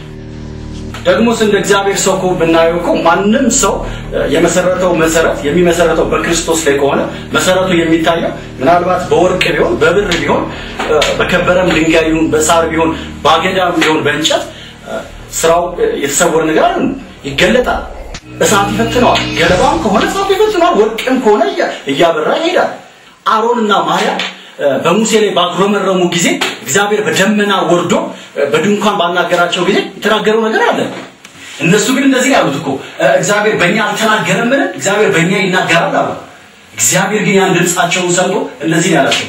ደግሞስ እንደ እግዚአብሔር ሰው እኮ ብናየው እኮ ማንም ሰው እ፣ የመሰረተው መሰረት የሚመሰረተው በክርስቶስ ላይ ከሆነ መሰረቱ የሚታየው ምናልባት በወርቅ ቢሆን በብር ቢሆን እ፣ በከበረም ድንጋይ ቢሆን በሳር ቢሆን በአገዳም ቢሆን በእንጨት እ፣ ስራው እ፣ የተሰወረ ነገር አይደለም፣ ይገለጣል። እሳት ይፈትነዋል። ገለባም ከሆነ እሳት ይፈትነዋል። ወርቅም ከሆነ እያ- እያበራ ይሄዳል። አሮንና ማርያም እ፣ በሙሴ ላይ ባጉረመረሙ ጊዜ እግዚአብሔር በደመና ወርዶ እ፣ በድንኳን ባናገራቸው ጊዜ የተናገረው ነገር አለ። እነሱ ግን እንደዚህ ነው ያሉት እኮ እ፣ እግዚአብሔር በእኛ አልተናገረምን? እግዚአብሔር በእኛ ይናገራል አሉ። እግዚአብሔር ግን ያን ድምፃቸውን ሰምቶ እንደዚህ ነው ያላቸው።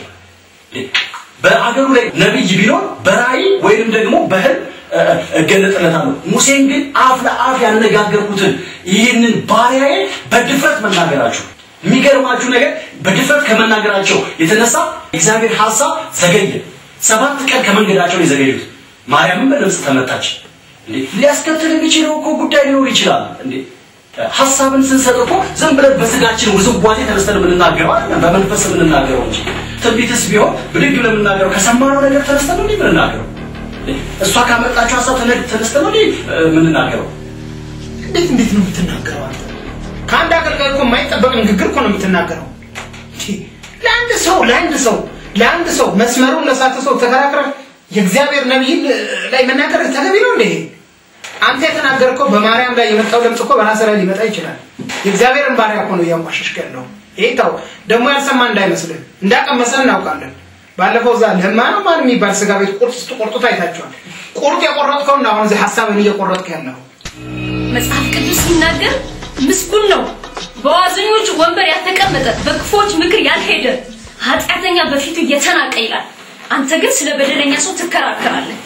በአገሩ ላይ ነቢይ ቢኖር በራእይ ወይንም ደግሞ በህልም እ፣ እገለጥለታለሁ። ሙሴን ግን አፍ ለአፍ ያነጋገርኩትን ይህንን ባሪያዬ በድፍረት መናገራችሁ የሚገርማችሁ ነገር በድፍረት ከመናገራቸው የተነሳ እግዚአብሔር ሀሳብ ዘገየ። ሰባት ቀን ከመንገዳቸው ነው የዘገዩት። ማርያምም በድምፅ ተመታች። እንዴ ሊያስከትል የሚችለው እኮ ጉዳይ ሊኖር ይችላል። እንዴ ሀሳብን ስንሰጥ እኮ ዝም ብለን በስጋችን ውዝዋዜ ተነስተን የምንናገረው አይደለም፣ በመንፈስ የምንናገረው እንጂ ትንቢትስ ቢሆን ብድግ ብለን የምናገረው ከሰማነው ነገር ተነስተን ነው እንዴ የምንናገረው? እንዴ እሷ ካመጣችው ሀሳብ ተነ- ተነስተን ነው እንዴ እ፣ የምንናገረው? እንዴት እንዴት ነው የምትናገረው አንተ? ከአንድ አገልጋይ እኮ የማይጠበቅ ንግግር እኮ ነው የምትናገረው። እንዴ፣ ለአንድ ሰው ለአንድ ሰው ለአንድ ሰው መስመሩን ለሳተ ሰው ተከራክረህ የእግዚአብሔር ነቢይን ላይ መናገር ተገቢ ነው እንዴ? አንተ የተናገርከው በማርያም ላይ የመጣው ድምፅ እኮ በራስህ ላይ ሊመጣ ይችላል። የእግዚአብሔርን ባሪያ እኮ ነው እያንቋሸሽክ ያለው። ይሄ ተው ደግሞ ያልሰማ እንዳይመስልህ፣ እንዳቀመሰን እናውቃለን። ባለፈው እዛ ለማ ነው ማን የሚባል ስጋ ቤት ቁርጥ ስትቆርጡት አይታችኋል። ቁርጥ የቆረጥከውና አሁን እዚህ ሀሳብን እየቆረጥክ ያለው መጽሐፍ ቅዱስ ሲናገር ምስጉን ነው በዋዘኞች ወንበር ያልተቀመጠ በክፎች ምክር ያልሄደ ኃጢአተኛ በፊቱ እየተናቀ ይላል። አንተ ግን ስለ በደለኛ ሰው ትከራከራለህ።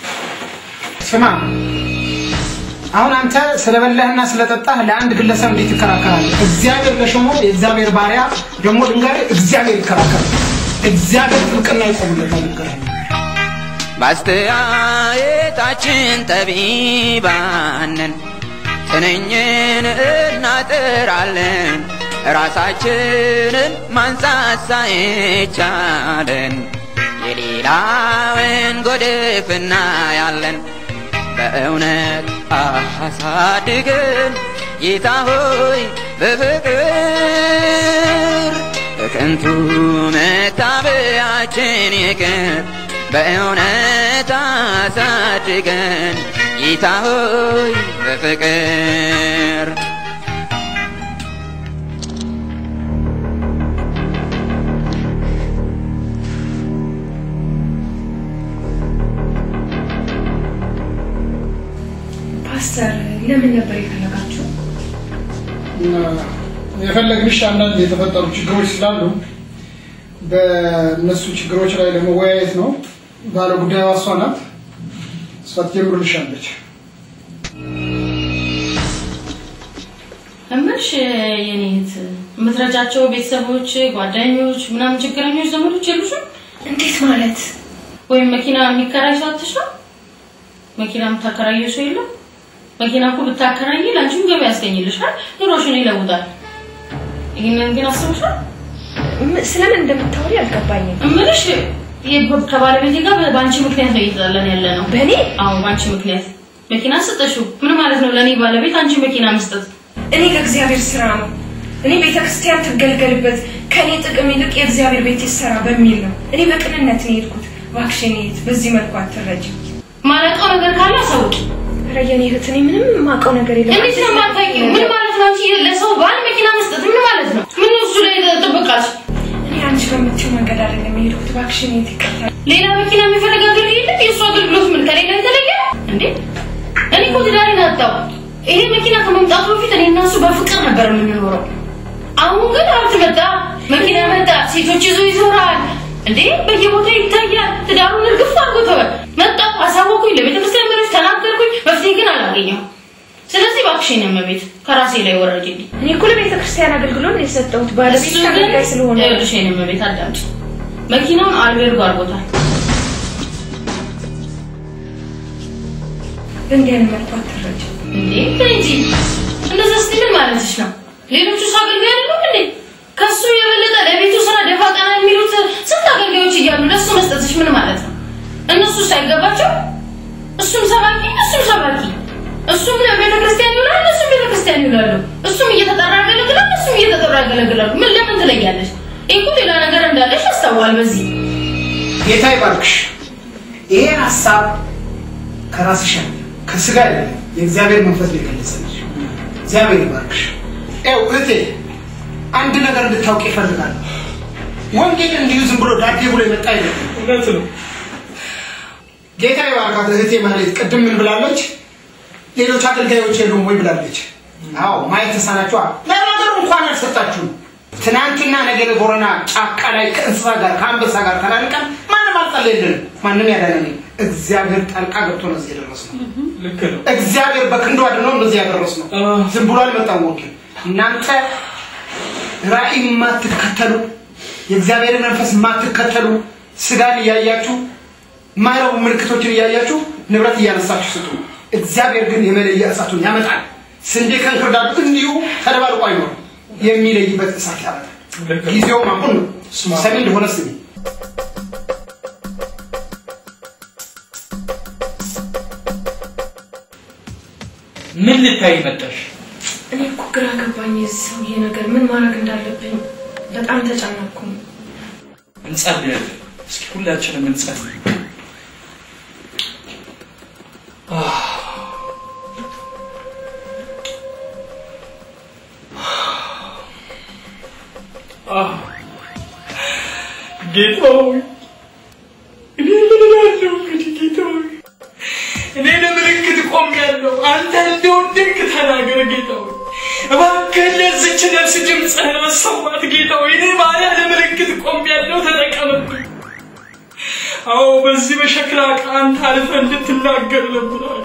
ስማ አሁን አንተ ስለበላህና ስለጠጣህ ለአንድ ግለሰብ እንዴት ትከራከራለህ? እግዚአብሔር ለሾሞ የእግዚአብሔር ባሪያ ደግሞ ድንጋይ እግዚአብሔር ይከራከራል። እግዚአብሔር ጥብቅና ይቆምለታል። ድንጋይ በአስተያየታችን ጠቢባንን ትንኝን እናጥራለን ራሳችንን ማንሳት ሳይቻለን የሌላውን ጎድፍ እናያለን በእውነት አሳድገን ጌታ ሆይ በፍቅር በከንቱ መታበያችን ይቅር በእውነት አሳድገን ጌታ ሆይ በፍቅር ፓስተር ለምን ነበር የፈለጋችሁ? እና የፈለግንሽ አንዳንድ የተፈጠሩ ችግሮች ስላሉ በእነሱ ችግሮች ላይ ለመወያየት ነው። ባለ ጉዳዩ እሷ ናት። እሷ ትጀምርልሻለች። እምልሽ የኔ እህት የምትረጃቸው ቤተሰቦች፣ ጓደኞች፣ ምናምን ችግረኞች ዘመዶች የሉሽም? እንዴት ማለት? ወይም መኪና የሚከራይ ሰው አትሽ ነው? መኪና የምታከራየው ሰው የለም? መኪና እኮ ብታከራይ ለአንቺም ገቢ ያስገኝልሻል፣ ኑሮሽን ይለውጣል። ይህንን ግን አስበሻል? ስለምን እንደምታወሪ አልገባኝም። እምልሽ ይህ ከባለቤቴ ጋር በአንቺ ምክንያት ነው እየተጣላን ያለ ነው። በእኔ? አዎ በአንቺ ምክንያት መኪና ሰጠሽው። ምን ማለት ነው? ለእኔ ባለቤት አንቺ መኪና መስጠት እኔ ከእግዚአብሔር ስራ ነው። እኔ ቤተክርስቲያን ትገልገልበት ከእኔ ጥቅም ይልቅ የእግዚአብሔር ቤት ይሰራ በሚል ነው። እኔ በቅንነት ነው የሄድኩት። እባክሽ የኔ እህት በዚህ መልኩ አትረጂ። ማለቀው ነገር ካለ አሳውቂ። ኧረ የኔ እህት እኔ ምንም የማውቀው ነገር የለም። እንዴት ነው የማታውቂው? ምን ማለት ነው? አንቺ ለሰው ባል መኪና መስጠት ምን ማለት ነው? ምን እሱ ላይ ጥብቃሽ? እኔ አንቺ በምትይው መንገድ አይደለም የሄድኩት። እባክሽ የኔ እህት ይቅርታ። ሌላ መኪና የሚፈልግ አገልግሎት የለም? የእሱ አገልግሎት ምን ከሌላ የተለየ እንዴ? እኔ እኮ ትዳሬን አጣሁ። ይሄ መኪና ከመምጣቱ በፊት እኔ እና እሱ በፍቅር ነበር የምንኖረው። አሁን ግን ሀብት መጣ፣ መኪና መጣ፣ ሴቶች ይዞ ይዞራል እንዴ በየቦታው ይታያል። ትዳሩን እርግፍ አድርጎተዋል። መጣሁ፣ አሳወኩኝ፣ ለቤተ ክርስቲያን መሪዎች ተናገርኩኝ፣ መፍትሄ ግን አላገኘሁም። ስለዚህ እባክሽን እመቤት ከራሴ ላይ ወረጅልኝ። እኔ እኮ ለቤተ ክርስቲያን አገልግሎት ነው የሰጠሁት። ባለቤት እሱ ግን አገልጋይ ስለሆነ ይኸውልሽ የእኔ እመቤት አዳምጪ፣ መኪናውን አልቤርጎ አድርጎታል። በእንዲህ አይነት መልኩ አትረጂ። እንዴ ምን እንጂ እንደዛ ስትይ ምን ማለትሽ ነው? ሌሎቹ እሱ አገልጋይ አይደሉም እንዴ? ከሱ የበለጠ ለቤቱ ስራ ደፋ ቀና የሚሉት ስንት አገልጋዮች እያሉ ለሱ መስጠትሽ ምን ማለት ነው? እነሱ ሳይገባቸው እሱም ሰባኪ እሱም ሰባኪ እሱም ቤተ ክርስቲያን ይውላል እሱም ቤተ ክርስቲያን ይውላሉ። እሱም እየተጠራ ያገለግላል እሱም እየተጠራ ያገለግላሉ። ምን ለምን ትለያለሽ? ይህ እኮ ሌላ ነገር እንዳለሽ ያስታዋል። በዚህ ጌታ ይባርክሽ። ይሄ ሀሳብ ከራስሽ አይደለም፣ ከስጋ አይደለም፣ የእግዚአብሔር መንፈስ ነው የገለጸልሽ። እግዚአብሔር ይባርክሽ። ይኸው እህቴ አንድ ነገር እንድታውቅ ይፈልጋል። ወንጌል እንዲሁ ዝም ብሎ ዳዴ ብሎ የመጣ አይደለም። እውነት ነው። ጌታ ይባርካት እህቴ ማለት ቅድም ምን ብላለች? ሌሎች አገልጋዮች የሉም ወይ ብላለች። አዎ ማየት ተሳናችኋ። ለነገሩ እንኳን አልሰጣችሁም። ትናንትና ነገረ ቦረና ጫካ ላይ ከእንስሳ ጋር ከአንበሳ ጋር ተላልቀን ማንም አልጸለየልንም። ማንም ያዳነን እግዚአብሔር ጣልቃ ገብቶ ነው እዚህ የደረስነው። ልክ ነው። እግዚአብሔር በክንዱ አድኖ እንደዚህ ያደረስነው። ዝም ብሎ አልመጣም ወንጌል። እናንተ ራእይ የማትከተሉ የእግዚአብሔርን መንፈስ የማትከተሉ ስጋን እያያችሁ ማይረቡ ምልክቶችን እያያችሁ ንብረት እያነሳችሁ ስጡ። እግዚአብሔር ግን የመለየ እሳቱን ያመጣል። ስንዴ ከእንክርዳዱ እንዲሁ ተደባልቆ አይኖርም። የሚለይበት እሳት ያመጣል። ጊዜውም አሁን ነው። ሰሚ እንደሆነ ስሚ። ምን ልታይ መጣሽ? እኔ እኮ ግራ ገባኝ። የዚህ ሰውዬ ነገር ምን ማድረግ እንዳለብኝ በጣም ተጨነቅኩኝ። እንጸልያለን። እስኪ ሁላችንም እንጸልይ። ጌታ ሆይ እኔ ምን እላለሁ እንግዲህ ጌታ ሆይ እኔ ለምልክት ቆሜያለሁ። አንተ እንደወደድክ ተናገር ጌታ ሆይ እባክህ ለዚች ነፍስ ድምፅህን መሰማት ጌታ ሆይ እኔ ባሪያ ለምልክት ቆሜያለሁ፣ ተጠቀምብኝ። አዎ በዚህ በሸክላ ዕቃ አንተ አልፈህ እንድትናገር እለምናለሁ።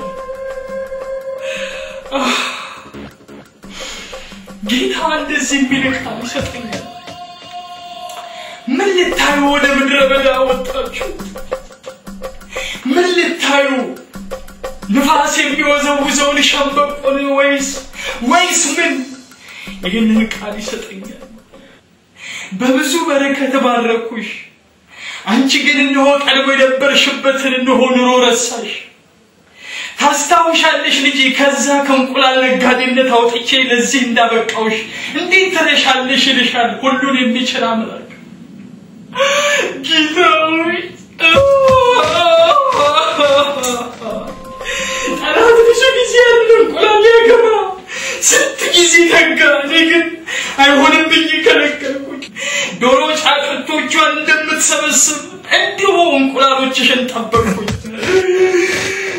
አህ፣ ጌታ እንደዚህ የሚል ቃል ይሰጠኛል። ምን ልታዩ ወደ ምድረ በዳ ወጣችሁ? ምን ልታዩ ንፋስ የሚወዘውዘውን ሸምበቆን ወይስ ወይስ ምን? ይህንን ቃል ይሰጠኛል። በብዙ በረከት ባረኩሽ፣ አንቺ ግን እነሆ ቀድሞ የነበርሽበትን እነሆ ኑሮ ረሳሽ። ታስታውሻለሽ ልጄ፣ ከዛ ከእንቁላል ነጋዴነት አውጥቼ ለዚህ እንዳበቃውሽ እንዴት ትረሻለሽ? ይልሻል ሁሉን የሚችል አምላክ ጌታ ሆይ ጠላት ብዙ ጊዜ ያለ እንቁላል ያገባ ስንት ጊዜ ተጋ። እኔ ግን አይሆንም ብዬ ከለከልኩኝ። ዶሮ ጫጩቶቿን እንደምትሰበስብ እንዲሁ እንቁላሎችሽን ጠበቅኩኝ።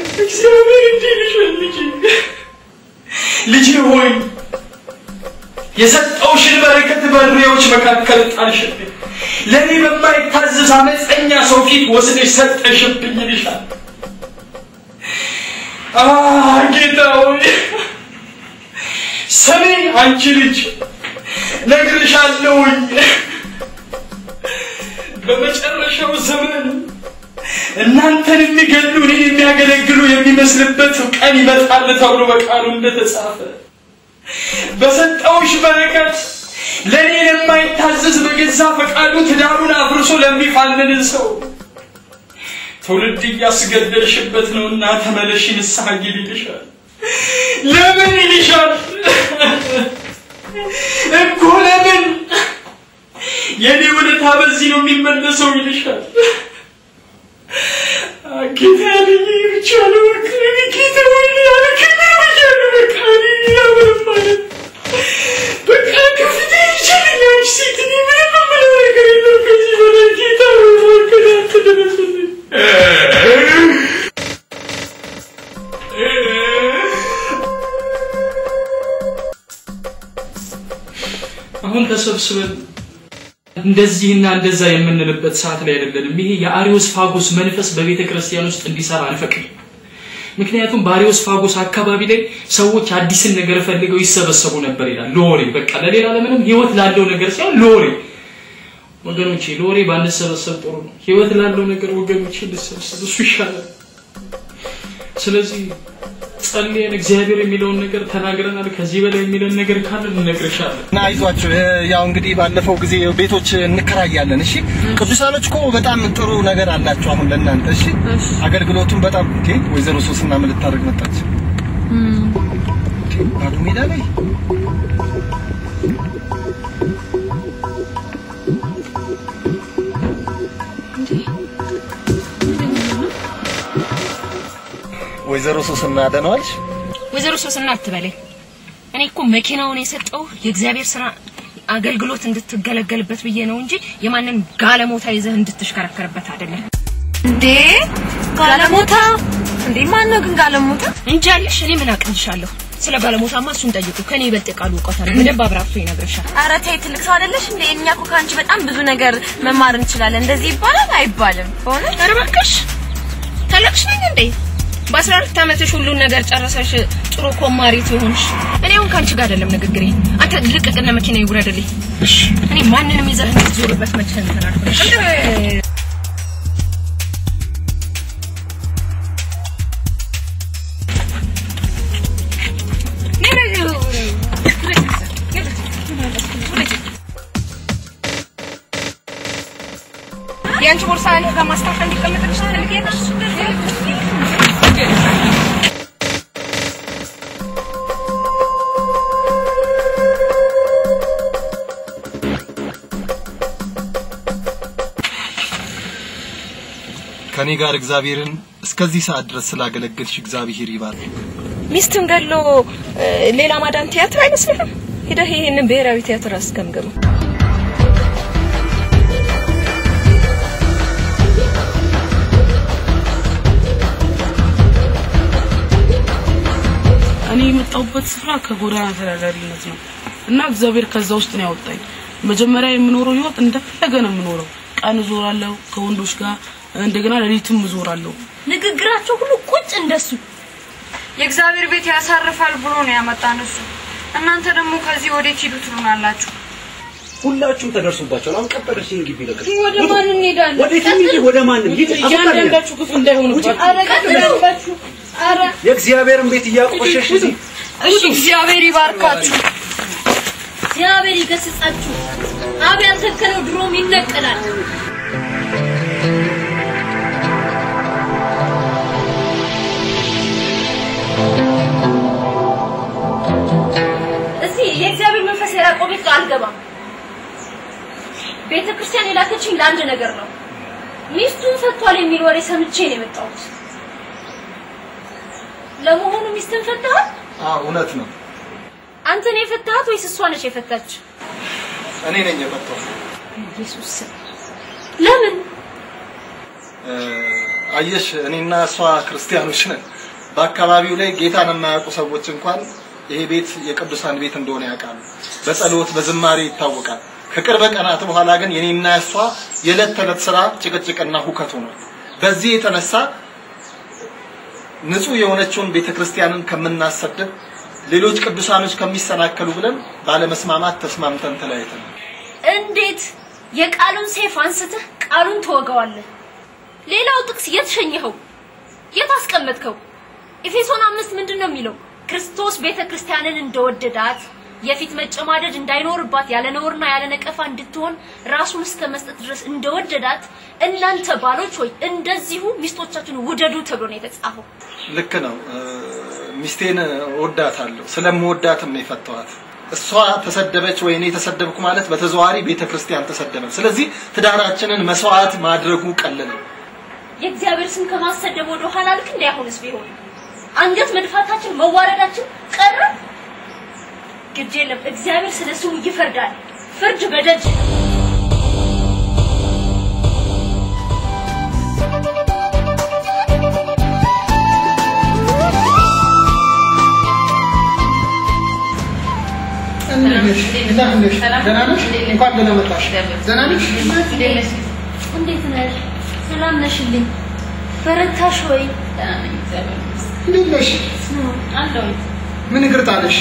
እግዚአብሔር እንዲህ ይልሻል ልጄ ልጄ ሆይ የሰጠውሽን በረከት በሬዎች መካከል ጣልሽብኝ። ለእኔ በማይታዘዝ አመፀኛ ሰው ፊት ወስደሽ ሰጠሽብኝ ይልሻል። አ ጌታ ሆይ ስሚ አንቺ ልጅ ነግርሻለሁኝ በመጨረሻው ዘመን እናንተን የሚገሉ እኔን የሚያገለግሉ የሚመስልበት ቀን ይመጣል ተብሎ በቃሉ እንደተጻፈ በሰጠውሽ በረከት ለእኔ የማይታዘዝ በገዛ ፈቃዱ ትዳሩን አፍርሶ ለሚፋንን ሰው ትውልድ እያስገደልሽበት ነውና ተመለሽ ንስሐ ግቢ ይልሻል። ለምን ይልሻል እኮ ለምን የኔ ውለታ በዚህ ነው የሚመለሰው ይልሻል። ጌታ ያለኝ ብቻ ነው በቃ እኔ ጌታ ወይ ያለ ክብር ብያለሁ በቃ እኔ ሌላ ምንም ማለት በቃ ከፍቴ ይችለኛል ሴት እኔ ምንም የምለው ነገር የለም ከዚህ በላይ ጌታ ወይ እባክህ አንተ ድረስልኝ አሁን ተሰብስበን እንደዚህና እንደዛ የምንልበት ሰዓት ላይ አይደለንም። ይሄ የአሪዮስ ፋጎስ መንፈስ በቤተ ክርስቲያን ውስጥ እንዲሰራ አንፈቅድም። ምክንያቱም በአሪዮስ ፋጎስ አካባቢ ላይ ሰዎች አዲስን ነገር ፈልገው ይሰበሰቡ ነበር ይላል። ለወሬ በቃ ለሌላ ለምንም ህይወት ላለው ነገር ሳይሆን ለወሬ ወገኖቼ፣ ለወሬ ባንሰበሰብ ጥሩ ነው። ህይወት ላለው ነገር ወገኖቼ ልሰብሰብ፣ እሱ ይሻላል። ስለዚህ ጸልየን እግዚአብሔር የሚለውን ነገር ተናግረናል። ከዚህ በላይ የሚለን ነገር ካለ እንነግርሻለን። እና አይዟችሁ እ፣ ያው እንግዲህ ባለፈው ጊዜ ቤቶች እንከራያለን። እሺ ቅዱሳኖች እኮ በጣም ጥሩ ነገር አላቸው አሁን ለእናንተ። እሺ አገልግሎቱም በጣም እንዴ ወይዘሮ ሶስና ምን ልታደርግ መጣች? እንዴ ባዶ ሜዳ ላይ ወይዘሮ ሶስና ደህና ዋልሽ? ወይዘሮ ሶስና አትበለኝ። እኔ እኮ መኪናውን የሰጠው የእግዚአብሔር ስራ አገልግሎት እንድትገለገልበት ብዬ ነው እንጂ የማንን ጋለሞታ ይዘህ እንድትሽከረከርበት አይደለም። እንዴ ጋለሞታ እንዴ ማን ነው ግን ጋለሞታ? እንጂ አለሽ እኔ ምን አቅልሻለሁ? ስለ ጋለሞታማ እሱን ጠይቁ። ከኔ ይበልጥ ቃሉ እውቀት አለ። በደንብ አብራርቶ ይነግርሻል። ኧረ ተይ ትልቅ ሰው አይደለሽ እንዴ? እኛ እኮ ከአንቺ በጣም ብዙ ነገር መማር እንችላለን። እንደዚህ ይባላል አይባልም? በእውነት ኧረ እባክሽ ታላቅሽ ነኝ እንዴ? በአስራ አራት ዓመትሽ ሁሉን ነገር ጨረሰሽ ጥሩ ኮማሪት የሆንሽ። እኔ አሁን ከአንቺ ጋር አይደለም ንግግሬ። አንተ ልቅቅና መኪና ይውረድልኝ። እኔ ማንንም ይዘህ እንድትዞርበት መቼ እንትን አልኩልሽ። የአንቺ ቦርሳ እኔ ጋር ማስታወሻ እንዲቀመጥልሽ ትፈልጊያለሽ? ከኔ ጋር እግዚአብሔርን እስከዚህ ሰዓት ድረስ ስላገለገልሽ እግዚአብሔር ይባርክ። ሚስትን ገሎ እ፣ ሌላ ማዳን ቲያትር አይመስልህም? ሂደህ ይሄንን ብሔራዊ ቲያትር አስገምግመው። እኔ የመጣሁበት ስፍራ ከጎዳና ተዳዳሪነት ነው እና እግዚአብሔር ከዛ ውስጥ ነው ያወጣኝ። መጀመሪያ የምኖረው ህይወት እንደፈለገ ነው የምኖረው። ቀን እዞራለሁ ከወንዶች ጋር፣ እንደገና ሌሊትም እዞራለሁ። ንግግራቸው ሁሉ ቁጭ እንደሱ የእግዚአብሔር ቤት ያሳርፋል ብሎ ነው ያመጣን እሱ። እናንተ ደግሞ ከዚህ ወዴት ሂዱ ትሉናላችሁ? ሁላችሁም ተደርሶባቸዋል። አሁን ቀበረሽኝ ግቢ ለቀቅ ወደ ማን እንሄዳለን? ወዴት እንሂድ? ወደ ማንም ሂድ። እያንዳንዳችሁ ክፉ እንዳይሆንባችሁ። ኧረ ቀጥላችሁ። ኧረ የእግዚአብሔርን ቤት እያቆሸሽ እዚህ እሺ እግዚአብሔር ይባርካችሁ። እግዚአብሔር ይገስጻችሁ። አብ ያልተከለው ድሮም ይነቀላል። እዚህ የእግዚአብሔር መንፈስ የራቀው ቤት አልገባም። ቤተ ክርስቲያን የላከችኝ ለአንድ ነገር ነው። ሚስቱን ፈቷል የሚል ወሬ ሰምቼ ነው የመጣሁት። ለመሆኑ ሚስትን ፈታሃል? አዎ እውነት ነው። አንተ ነው የፈታሃት ወይስ እሷ ነች የፈታች? እኔ ነኝ የፈታሁት። ኢየሱስ ስም። ለምን? እ፣ አየሽ እኔና እሷ ክርስቲያኖች ነን። በአካባቢው ላይ ጌታን የማያውቁ ሰዎች እንኳን ይሄ ቤት የቅዱሳን ቤት እንደሆነ ያውቃሉ። በጸሎት በዝማሬ ይታወቃል። ከቅርብ ቀናት በኋላ ግን የኔና እሷ የዕለት ተዕለት ስራ ጭቅጭቅና ሁከት ሆኗል። በዚህ የተነሳ ንጹህ የሆነችውን ቤተክርስቲያንን ከምናሰድብ ሌሎች ቅዱሳኖች ከሚሰናከሉ ብለን ባለመስማማት ተስማምተን ተለያይተናል። እንዴት የቃሉን ሰይፍ አንስተህ ቃሉን ትወጋዋለህ? ሌላው ጥቅስ የት ሸኘኸው? የት አስቀመጥከው? ኤፌሶን አምስት ምንድን ነው የሚለው? ክርስቶስ ቤተ ክርስቲያንን እንደወደዳት የፊት መጨማደድ እንዳይኖርባት ያለ ነውርና ያለ ነቀፋ እንድትሆን ራሱን እስከ መስጠት ድረስ እንደወደዳት እናንተ ባሎች ሆይ እንደዚሁ ሚስቶቻችሁን ውደዱ ተብሎ ነው የተጻፈው። ልክ ነው። እ፣ ሚስቴን እወዳታለሁ። ስለምወዳትም ነው የፈታኋት። እሷ ተሰደበች ወይ እኔ ተሰደብኩ ማለት በተዘዋዋሪ ቤተ ክርስቲያን ተሰደበች። ስለዚህ ትዳራችንን መስዋዕት ማድረጉ ቀለለ። የእግዚአብሔር ስም ከማሰደብ ወደ ኋላ ልክ እንደ አሁንስ ቢሆን አንገት መድፋታችን መዋረዳችን ቀረ። ግድ የለም እግዚአብሔር ስለ ስሙ ይፈርዳል። ፍርድ በደጅ ነው። እንዴት ነሽ? እንደምን ነሽ? ደህና ነሽ? እንኳን ደህና መጣሽ። ደህና ነሽ? እንዴት ነሽ? ሰላም ነሽልኝ? በረታሽ ወይ? እንዴት ነሽ? አለሁኝ። ምን እግር ጣለሽ?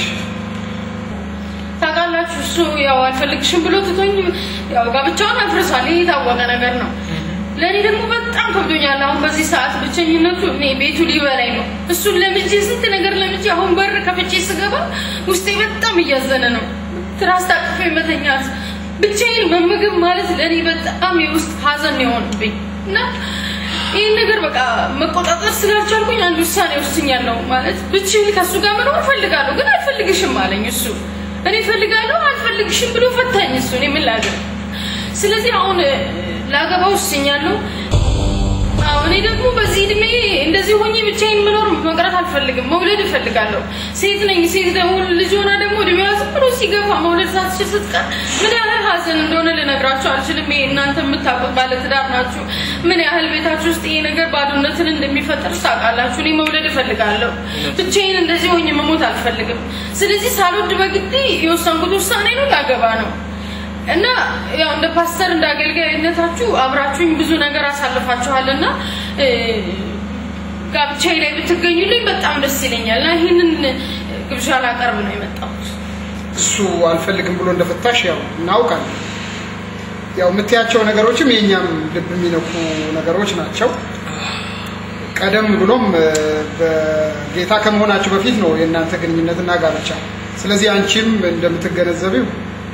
ታውቃላችሁ እሱ ያው አልፈልግሽም ብሎ ትቶኝ ያው ጋብቻውን አፍርሷል። ይሄ የታወቀ ነገር ነው። ለእኔ ደግሞ በጣም ከብዶኛል። አሁን በዚህ ሰዓት ብቸኝነቱ እኔ ቤቱ ሊበላኝ ነው። እሱን ለምጄ ስንት ነገር ለምጄ አሁን በር ከፍቼ ስገባ ውስጤ በጣም እያዘነ ነው። ትራስ ታቅፌ መተኛት፣ ብቻዬን መመገብ ማለት ለእኔ በጣም የውስጥ ሀዘን ነው የሆንብኝ እና ይህን ነገር በቃ መቆጣጠር ስላልቻልኩኝ አንድ ውሳኔ ወስኛለሁ። ማለት ብቻዬን ከእሱ ጋር መኖር እፈልጋለሁ፣ ግን አልፈልግሽም አለኝ እሱ። እኔ እፈልጋለሁ አልፈልግሽም ብሎ ፈታኝ እሱ። እኔ ምን ላድርግ? ስለዚህ አሁን እ፣ ላገባ ወስኛለሁ። አዎ እኔ ደግሞ በዚህ እድሜ እንደዚህ ሆኜ ብቻዬን መኖር መቅረት አልፈልግም። መውለድ እፈልጋለሁ። ሴት ነኝ። ሴት ደግሞ ልጅ ሆና ደግሞ እድሜዋ ዝም ብሎ ሲገፋ መውለድ ሳትችል ስትቀር ምን ያህል ሀዘን እንደሆነ ልነግራችሁ አልችልም። ይሄ እናንተ የምታውቁት ባለትዳር ናችሁ። ምን ያህል ቤታችሁ ውስጥ ይሄ ነገር ባዶነትን እንደሚፈጥር ታውቃላችሁ። እኔ መውለድ እፈልጋለሁ። ብቻዬን እንደዚህ ሆኜ መሞት አልፈልግም። ስለዚህ ሳልወድ በግዴ የወሰንኩት ውሳኔ ነው፣ ላገባ ነው። እና ያው እንደ ፓስተር እንደ አገልጋይነታችሁ አብራችሁኝ ብዙ ነገር አሳልፋችኋል እና እ፣ ጋብቻዬ ላይ ብትገኙልኝ በጣም ደስ ይለኛል እና ይህንን ግብዣ ላቀርብ ነው የመጣሁት። እሱ አልፈልግም ብሎ እንደፈታሽ ያው እናውቃለን። ያው የምትያቸው ነገሮችም የእኛም ልብ የሚነኩ ነገሮች ናቸው። ቀደም ብሎም እ፣ በጌታ ከመሆናችሁ በፊት ነው የእናንተ ግንኙነትና ጋብቻ። ስለዚህ አንቺም እንደምትገነዘቢው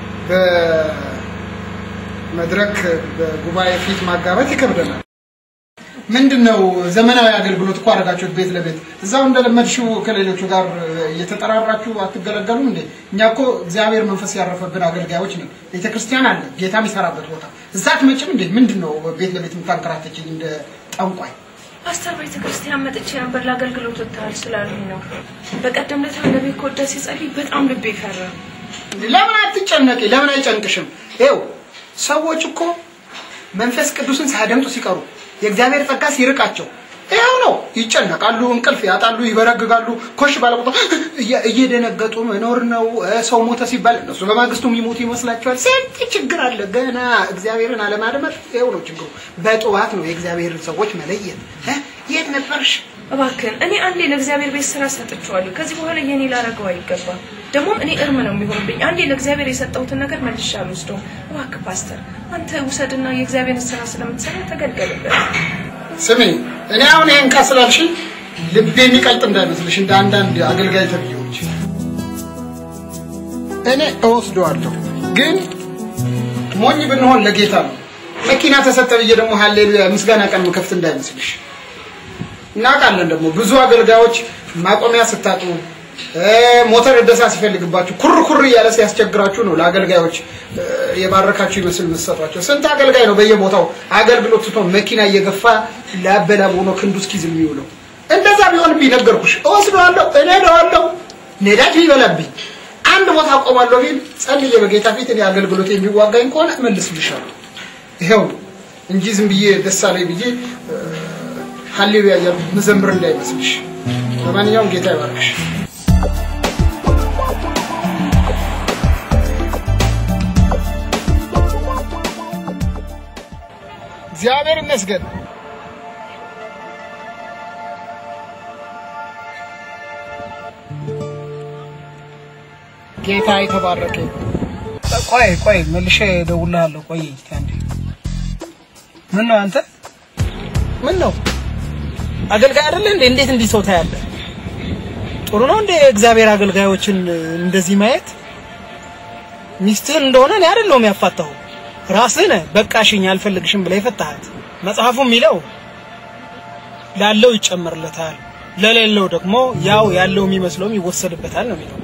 በመድረክ በጉባኤ ፊት ማጋባት ይከብደናል። ምንድን ነው ዘመናዊ አገልግሎት እኮ አደረጋችሁት ቤት ለቤት እዛው እንደለመድሽው ከሌሎቹ ጋር እየተጠራራችሁ አትገለገሉም እንዴ? እኛ እኮ እግዚአብሔር መንፈስ ያረፈብን አገልጋዮች ነን። ቤተ ክርስቲያን አለ ጌታ የሚሰራበት ቦታ እዛ አትመጭም እንዴ? ምንድን ነው ቤት ለቤት የምታንከራተችኝ እንደ ጠንቋይ? ፓስተር ቤተ ክርስቲያን መጥቼ ነበር ለአገልግሎት ወጥተሃል ስላሉኝ ነው። በቀደም ዕለት ነቢይ ኮዳ ሲጸልይ በጣም ልቤ ፈራ። ለምን አትጨነቂ? ለምን አይጨንቅሽም? ይኸው ሰዎች እኮ መንፈስ ቅዱስን ሳያደምጡ ሲቀሩ የእግዚአብሔር ጸጋ ሲርቃቸው ይኸው ነው ይጨነቃሉ፣ እንቅልፍ ያጣሉ፣ ይበረግጋሉ። ኮሽ ባለ ቁጥር እየ- እየደነገጡ መኖር ነው። እ፣ ሰው ሞተ ሲባል እነሱ በማግስቱ የሚሞቱ ይመስላቸዋል። ስንት ችግር አለ ገና እግዚአብሔርን አለማድመጥ። ይኸው ነው ችግሩ። በጠዋት ነው የእግዚአብሔርን ሰዎች መለየት። እ፣ የት ነበርሽ? እባክህን እኔ አንዴ ለእግዚአብሔር ቤት ስራ ሰጥቼዋለሁ። ከዚህ በኋላ የኔ ላረገው አይገባም። ደግሞ እኔ እርም ነው የሚሆንብኝ። አንዴ ለእግዚአብሔር የሰጠሁትን ነገር መልሼ አልወስደውም። እባክህ ፓስተር አንተ ውሰድና የእግዚአብሔርን ስራ ስለምትሰራ ተገልገልበት። ስሚ፣ እኔ አሁን ይሄን ቃል ስላልሽኝ ልቤ የሚቀልጥ እንዳይመስልሽ እንደ አንዳንድ አገልጋይ ተብዬዎች እኔ እወስደዋለሁ፣ ግን ሞኝ ብንሆን ለጌታ ነው። መኪና ተሰጠ ብዬ ደግሞ ሀሌሉያ ምስጋና ቀን ምከፍት እንዳይመስልሽ። እናውቃለን ደግሞ ብዙ አገልጋዮች ማቆሚያ ስታጡ እ፣ ሞተር እደሳ ሲፈልግባችሁ ኩር ኩር እያለ ሲያስቸግራችሁ ነው ለአገልጋዮች እ፣ የባረካችሁ ይመስል የምትሰጧቸው። ስንት አገልጋይ ነው በየቦታው አገልግሎት ትቶ መኪና እየገፋ ላበላብ ሆኖ ክንዱ እስኪዝል የሚውለው። እንደዛ ቢሆን ቢነገርኩሽ እወስደዋለሁ፣ እነዳዋለሁ፣ ነዳጅ ቢበላብኝ አንድ ቦታ አቆማለሁ ቢል ጸልዬ በጌታ ፊት እኔ አገልግሎት የሚዋጋኝ ከሆነ እመልስልሻለሁ። ይኸው ነው እንጂ ዝም ብዬ ደስ አለኝ ብዬ እ፣ ሃሌሉያ እያልኩ መዘምር እንዳይመስልሽ። ለማንኛውም ጌታ ይባርክሽ። እግዚአብሔር ይመስገን። ጌታ የተባረከ ይሁን። ቆይ ቆይ መልሼ እደውልልሃለሁ። ቆይ አንዴ። ምን ነው አንተ? ምን ነው አገልጋይ አይደለ እንዴ? እንዴት እንዲህ ሰው ታያለህ? ጥሩ ነው እንዴ እግዚአብሔር አገልጋዮችን እንደዚህ ማየት? ሚስትህን እንደሆነ እኔ አይደለሁም ያፋታሁ ራስህ ነህ። በቃሽኝ አልፈልግሽም ብለህ የፈታሃት። መጽሐፉ የሚለው ላለው ይጨመርለታል፣ ለሌለው ደግሞ ያው ያለው የሚመስለውም ይወሰድበታል ነው የሚለው።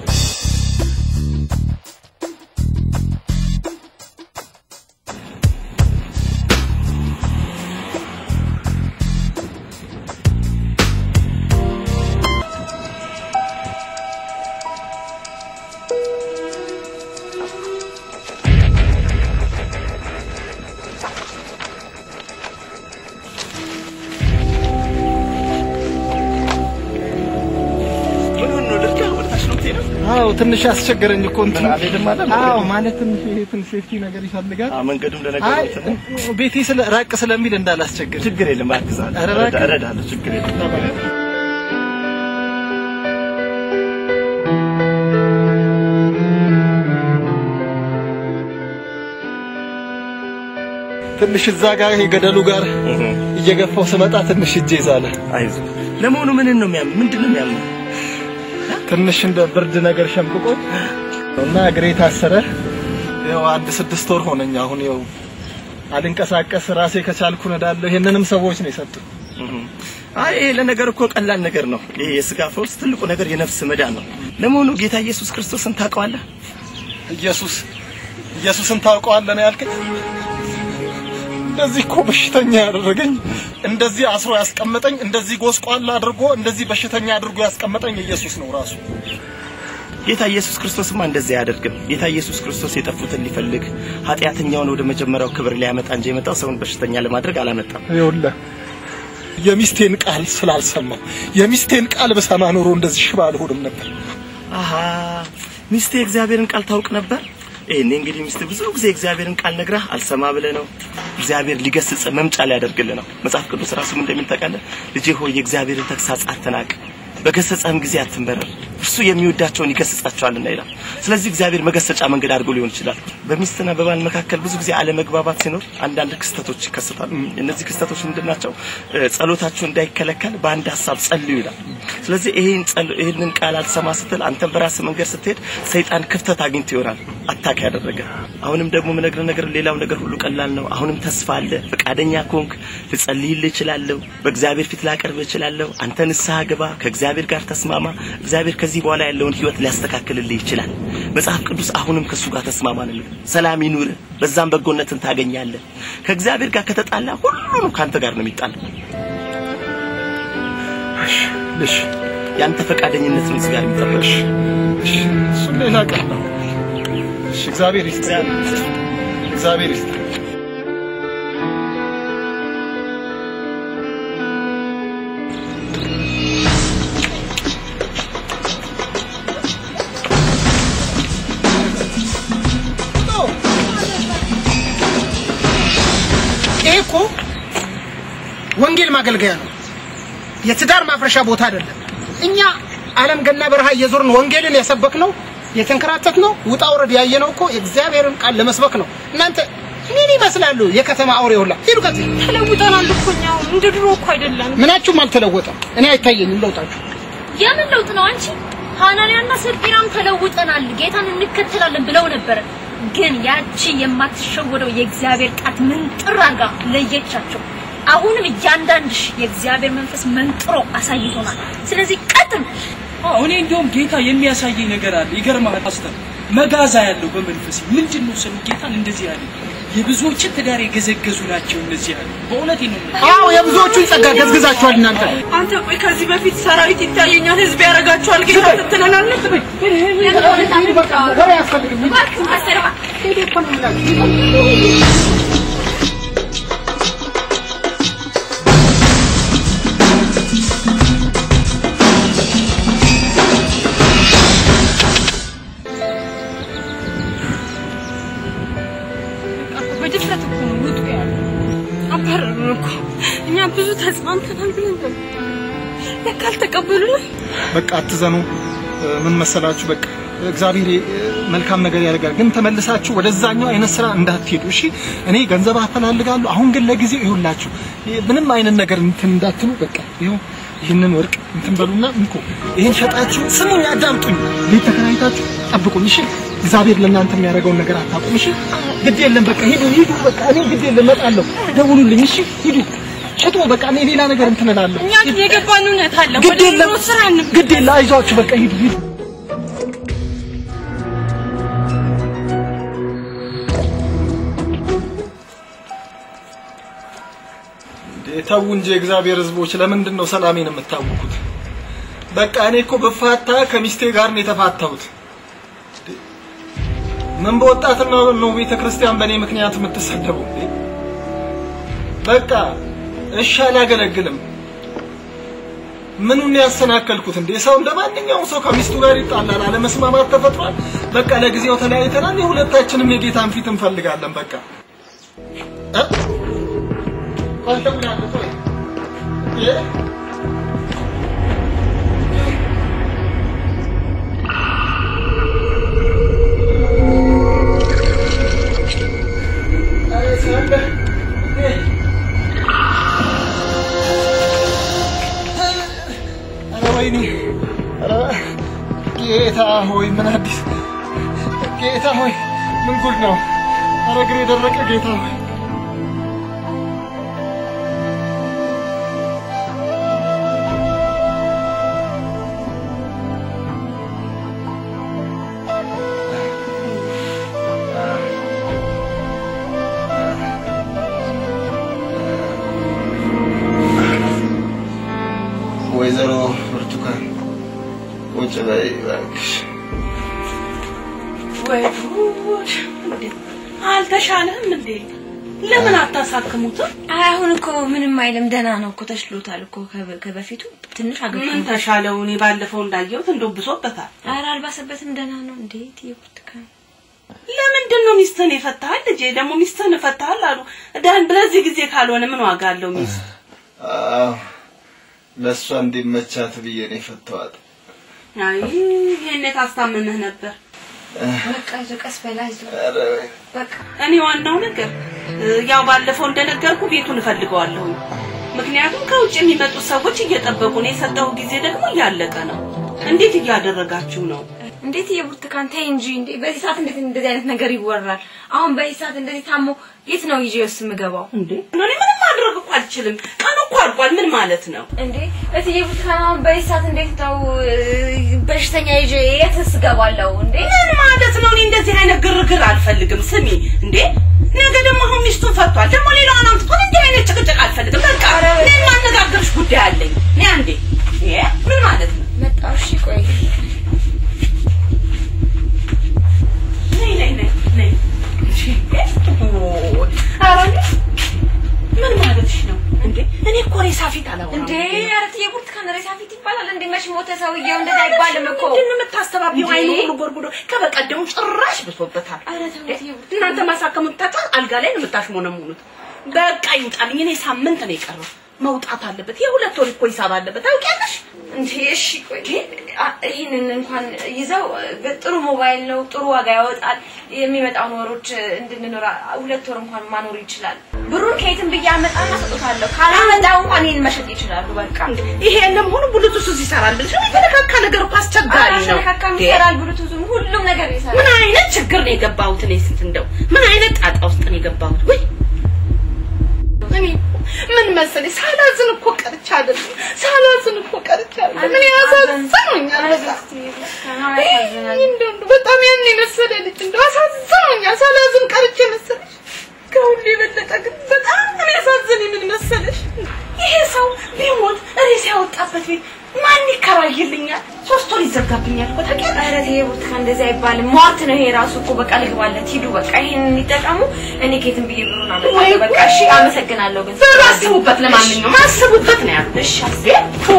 አዎ ትንሽ አስቸገረኝ እኮ እንትን አዎ ማለት ትንሽ ይሄ ትንሽ ሴፍቲ ነገር ይፈልጋል። መንገዱም አይ ለነገሩ ቤቴ ስለ ራቅ ስለሚል እንዳላስቸግር ችግር የለም አግዛለሁ፣ ኧረ እባክህ። እረዳለሁ፣ ችግር የለም። ትንሽ እዛ ጋር ይሄ ገደሉ ጋር እየገፋው ስመጣ ትንሽ እጄ ይዛለ። አይዞህ። ለመሆኑ ምንን ነው የሚያም ምንድን ነው የሚያም ትንሽ እንደ ብርድ ነገር ሸምቅቆኝ እና እግሬ ታሰረ። ያው አንድ ስድስት ወር ሆነኝ። አሁን ያው አልንቀሳቀስ ራሴ ከቻልኩ እነዳለሁ። ይሄንንም ሰዎች ነው የሰጡኝ። አይ ይሄ ለነገር እኮ ቀላል ነገር ነው። ይሄ የስጋ ፈውስ ትልቁ ነገር የነፍስ መዳን ነው። ለመሆኑ ጌታ ኢየሱስ ክርስቶስን ታውቀዋለህ? ኢየሱስ ኢየሱስን ታውቀዋለህ ነው ያልከኝ? እንደዚህ እኮ በሽተኛ ያደረገኝ፣ እንደዚህ አስሮ ያስቀመጠኝ፣ እንደዚህ ጎስቋላ አድርጎ እንደዚህ በሽተኛ አድርጎ ያስቀመጠኝ ኢየሱስ ነው ራሱ። ጌታ ኢየሱስ ክርስቶስማ እንደዚህ አያደርግም። ጌታ ኢየሱስ ክርስቶስ የጠፉትን ሊፈልግ ኃጢአተኛውን ወደ መጀመሪያው ክብር ሊያመጣ እንጂ የመጣው ሰውን በሽተኛ ለማድረግ አላመጣም። ይኸውልህ የሚስቴን ቃል ስላልሰማው የሚስቴን ቃል በሰማ ኖሮ እንደዚህ ሽባ አልሆንም ነበር። አሃ ሚስቴ የእግዚአብሔርን ቃል ታውቅ ነበር። ይሄኔ እንግዲህ ሚስት ብዙ ጊዜ የእግዚአብሔርን ቃል ነግረህ አልሰማ ብለህ ነው። እግዚአብሔር ሊገስጽ መምጫ ሊያደርግልህ ነው። መጽሐፍ ቅዱስ ራሱ ምን እንደሚል ታውቃለህ? ልጄ ሆይ የእግዚአብሔርን ተግሳጽ አትናቅ፣ በገሰጸህም ጊዜ አትንበረር፣ እርሱ የሚወዳቸውን ይገስጻቸዋልና ይላል። ስለዚህ እግዚአብሔር መገሰጫ መንገድ አድርጎ ሊሆን ይችላል። በሚስትና በባል መካከል ብዙ ጊዜ አለመግባባት ሲኖር አንዳንድ ክስተቶች ይከሰታሉ። እነዚህ ክስተቶች ምንድን ናቸው? እ፣ ጸሎታችሁ እንዳይከለከል በአንድ ሀሳብ ጸልዩ ይላል። ስለዚህ ይሄን ጸል ይሄንን ቃል አልሰማ ስትል አንተም በራስህ መንገድ ስትሄድ ሰይጣን ክፍተት አግኝቶ ይሆናል አታክ ያደረገ። አሁንም ደግሞ የምነግርህ ነገር ሌላው ነገር ሁሉ ቀላል ነው። አሁንም ተስፋ አለ። ፈቃደኛ ከሆንክ ልጸልይልህ እችላለሁ። በእግዚአብሔር ፊት ላቀርብህ እችላለሁ። አንተ ንስሐ ግባ፣ ከእግዚአብሔር ጋር ተስማማ። እግዚአብሔር ከዚህ በኋላ ያለውን ህይወት ሊያስተካክልልህ ይችላል። መጽሐፍ ቅዱስ አሁንም ከእሱ ጋር ተስማማ ነው የሚለው። ሰላም ይኑርህ፣ በዛም በጎነትን ታገኛለህ። ከእግዚአብሔር ጋር ከተጣላ ሁሉንም ከአንተ ጋር ነው የሚጣለው። እሺ ያንተ ፈቃደኝነት ነው እዚህ ጋር የሚጠበቅ። እሺ እሱም ሌላ ቀን ነው። እሺ እግዚአብሔር ይስጥ፣ እግዚአብሔር ይስጥ። ይሄ እኮ ወንጌል ማገልገያ ነው። የትዳር ማፍረሻ ቦታ አይደለም። እኛ ዓለም ገና በረሃ እየዞርን ወንጌልን የሰበክ ነው የተንከራተት ነው ውጣ ውረድ ያየ ነው እኮ የእግዚአብሔርን ቃል ለመስበክ ነው። እናንተ ምን ይመስላሉ? የከተማ አውሬ ሁላ ሂዱ ከዚህ ተለውጠናል እኮ እኛ አሁን እንደ ድሮ እኮ አይደለም። ምናችሁም አልተለወጠም። እኔ አይታየኝም ለውጣችሁ። የምን ለውጥ ነው አንቺ? ሐናንያና ሰልፊናም ተለውጠናል ጌታን እንከተላለን ብለው ነበረ። ግን ያቺ የማትሸወደው የእግዚአብሔር ጣት ምንጥር አርጋ ለየቻቸው። አሁንም እያንዳንድሽ የእግዚአብሔር መንፈስ መንጥሮ አሳይቶናል። ስለዚህ ቀጥል። አዎ እኔ እንደውም ጌታ የሚያሳየኝ ነገር አለ። ይገርምሃል ፓስተር፣ መጋዛ ያለው በመንፈስ ምንድን ነው ስሙ ጌታን እንደዚህ ያለ የብዙዎችን ትዳር የገዘገዙ ናቸው እነዚህ ያለ በእውነት ነው የምልህ። አዎ የብዙዎቹን ጸጋ ገዝግዛችኋል እናንተ። አንተ ቆይ ከዚህ በፊት ሰራዊት ይታየኛል፣ ህዝብ ያደርጋችኋል፣ ጌታ ትትለናል። ወሬ አያስፈልግም። ሂዱ እኮ ነው የምላችሁ። በድፍረት እኮ ነው ውጡ ያለው። አባረሩ እኮ እኛ ብዙ ተጽናንተናል ብለን ነበር። ለካ አልተቀበሉንም። በቃ አትዘኑ። እ፣ ምን መሰላችሁ፣ በቃ እግዚአብሔር እ፣ መልካም ነገር ያደርጋል። ግን ተመልሳችሁ ወደዛኛው አይነት ስራ እንዳትሄዱ እሺ። እኔ ገንዘብ አፈላልጋለሁ። አሁን ግን ለጊዜው ይሁላችሁ ምንም አይነት ነገር እንትን እንዳትሉ። በቃ ይኸው ይህንን ወርቅ እንትን በሉና እንኮ ይህን ሸጣችሁ ስሙኝ፣ አዳምጡኝ። ቤት ተከራይታችሁ ጠብቁኝ እሺ። እግዚአብሔር ለእናንተ የሚያደርገውን ነገር አታውቁም እሺ። ግድ የለም በቃ ሂዱ፣ ሂዱ። በቃ እኔ ግድ የለም እመጣለሁ። ደውሉልኝ እሺ። ሂዱ ሽጡ። በቃ እኔ ሌላ ነገር እንትን እላለሁ። እኛ ግን የገባን እውነት አለ። ግድ ወደ የለም ኑሮ ስራ እንግባ። ግድ የለም አይዟችሁ። በቃ ሂዱ፣ ሂዱ። እንዴ ተው እንጂ የእግዚአብሔር ሕዝቦች ለምንድን ነው ሰላሜን የምታውኩት? በቃ እኔ እኮ በፋታ ከሚስቴ ጋር ነው የተፋታሁት። እንዴ፣ ምን በወጣትና ነው ቤተ ክርስቲያን በእኔ ምክንያት የምትሰደቡ? እንዴ በቃ እሺ አላገለግልም። ምኑን ያሰናከልኩት እንዴ? ሰው እንደ ማንኛውም ሰው ከሚስቱ ጋር ይጣላል፣ አለመስማማት ተፈጥሯል። በቃ ለጊዜው ተለያይተናል። የሁለታችንም የጌታን ፊት እንፈልጋለን። በቃ እ? ቆይ እደውላለሁ፣ ቆይ እ? ኧረ ሳለ እ? ኧረ ወይኔ! ኧረ ጌታ ሆይ ምን አዲስ ጌታ ሆይ ምን ጉድ ነው? ኧረ እግሬ የደረቀ ጌታ ሆይ ወይዘሮ ብርቱካን ቁጭ በይ እባክሽ። ወይ ጉድ! እንዴ! አልተሻለህም እንዴ? ለምን አታሳክሙትም? አይ አሁን እኮ ምንም አይልም፣ ደህና ነው እኮ ተሽሎታል እኮ ከበ- ከበፊቱ ትንሽ አገግሞ ምን ተሻለው? እኔ ባለፈው እንዳየሁት እንደው ብሶበታል። ኧረ አልባሰበትም፣ ደህና ነው። እንዴት የብርቱካን ለምንድን ነው ሚስትህን የፈታሃል? ልጄ ደግሞ ሚስትህን እፈታሃል አሉ። ዳን በዚህ ጊዜ ካልሆነ ምን ዋጋ አለው ሚስት? አዎ ለእሷ እንዲመቻት ብዬ ነው የፈታኋት። አይ ይሄኔ ታስታምምህ ነበር። በቃ አይዞህ፣ ቀስ በል አይዞህ። ኧረ በይ። በቃ እኔ ዋናው ነገር እ፣ ያው ባለፈው እንደነገርኩ ቤቱን እፈልገዋለሁ። ምክንያቱም ከውጭ የሚመጡት ሰዎች እየጠበቁ ነው። የሰጠው ጊዜ ደግሞ እያለቀ ነው። እንዴት እያደረጋችሁ ነው? እንዴት የብርቱካን ተይ እንጂ እንዴ! በዚህ ሰዓት እንዴት እንደዚህ አይነት ነገር ይወራል? አሁን በዚህ ሰዓት እንደዚህ ታሞ የት ነው ይዤ ውስጥ የምገባው? እንዴ እኔ ምንም ማድረግ እኮ አልችልም። ቀኑ እኮ አልቋል። ምን ማለት ነው? እንዴ እትዬ ብርቱካን አሁን በዚህ ሰዓት እንዴት ነው እ፣ በሽተኛ ይዤ የትስ እገባለሁ? እንዴ ምን ማለት ነው? እኔ እንደዚህ አይነት ግርግር አልፈልግም። ስሚ እንዴ ነገ ደግሞ አሁን ሚስቱን ፈቷል። ደግሞ ሌላውን አምጥቶን እንዲህ አይነት ጭቅጭቅ አልፈልግም። በቃ እኔ የማነጋግርሽ ጉዳይ አለኝ። እኔ አንዴ ይሄ ምን ማለት ነው? መጣሁ። እሺ ቆይ ነይ ነይ ነይ ነይ። እሺ ኦ፣ ኧረ እንዴ ምን ማለትሽ ነው እንዴ? እኔ እኮ ሬሳ ፊት አላወራም። እንዴ ኧረ እትዬ ብርቱካን ሬሳ ፊት ይባላል እንዴ? መች ሞተ ሰውዬው? እንደዛ አይባልም እኮ። ምንድን ነው የምታስተባቢው? እንዴ? አይኑ ሁሉ ጎርጉዶ ከበቀደሙ ጭራሽ ብሶበታል። ኧረ ተው እትዬ ብርቱካን። እናንተ ማሳከሙት ታጣ አልጋ ላይ ነው የምታሽሞነሙኑት። በቃ ይውጣልኝ። እኔ ሳምንት ነው የቀረው መውጣት አለበት። የሁለት ወር እኮ ሂሳብ አለበት ታውቂያለሽ። እንዴ እሺ ቆይ አ- ይህንን እንኳን ይዘው እ፣ ጥሩ ሞባይል ነው፣ ጥሩ ዋጋ ያወጣል። የሚመጣውን ወሮች እ፣ እንድንኖር አ- ሁለት ወር እንኳን ማኖር ይችላል። ብሩን ከየትም ብዬ አመጣና ሰጥቶታለሁ። ካላመጣው እንኳን ይህን መሸጥ ይችላሉ። በቃ ይሄ የለም ሁሉ ብሉቱዝ ይሰራል ብለሽ ነው የተነካካ ነገር እኮ አስቸጋሪ ነው። አሸካካም እንዴ? ይሰራል፣ ብሉቱዝም ሁሉም ነገር ይሰራል። ምን አይነት ችግር ነው የገባሁት እኔ ስንት እንደው ምን አይነት ጣጣ ውስጥ ነው የገባሁት? ወይ እኔ ምን መሰለኝ ሳላዝን እኮ ቀርቻ አይደለም ሳላዝን እኮ ቀርቻ አይደለም። ምን ያሳዝኑኛል በጣም እንደው እንደው በጣም ያን የመሰለ ልጅ እንደው አሳዝኖኛል። ሳላዝን ቀርቼ መሰለሽ ከሁሉ የበለጠ ግን በጣም የሚያሳዝን ምን መሰለሽ ይሄ ሰው ቢሞት ሬሳ ያወጣበት ቤት ማን ይከራይልኛል? ሶስት ወር ይዘጋብኛል እኮ ታውቂያለሽ። ኧረ ተይ ብርቱካን እንደዚህ አይባልም። ሟርት ነው ይሄ ራሱ እኮ። በቃ ልግባለት፣ ሂዱ በቃ ይሄንን ይጠቀሙ። እኔ ከየትም ብዬ ብሩን ወይ አመጣለሁ። በቃ እሺ፣ አመሰግናለሁ። ግን በሉ አስቡበት። ለማንኛውም አስቡበት ነው ያሉት። እሺ አስቤ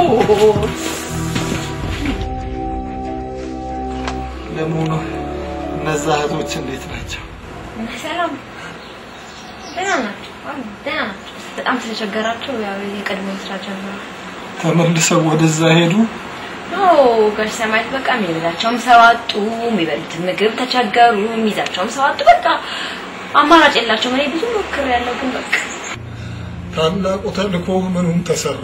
ለመሆኑ እነዛ እህቶች እንዴት ናቸው? ሰላም፣ ደህና ናቸው አሉ፣ ደህና ናቸው። በጣም ስለቸገራቸው ያው የቀድሞ ስራ ጀመሩ። ተመልሰው ወደዛ ሄዱ። ኦ ጋሽ ሰማያት በቃ የሚበላቸውም ሰው አጡ፣ የሚበሉትን ምግብ ተቸገሩ፣ የሚይዛቸውም ሰው አጡ። በቃ አማራጭ የላቸውም። እኔ ብዙ ሞክሬያለሁ፣ ግን በቃ ታላቁ ተልእኮ ምኑም ተሰራ።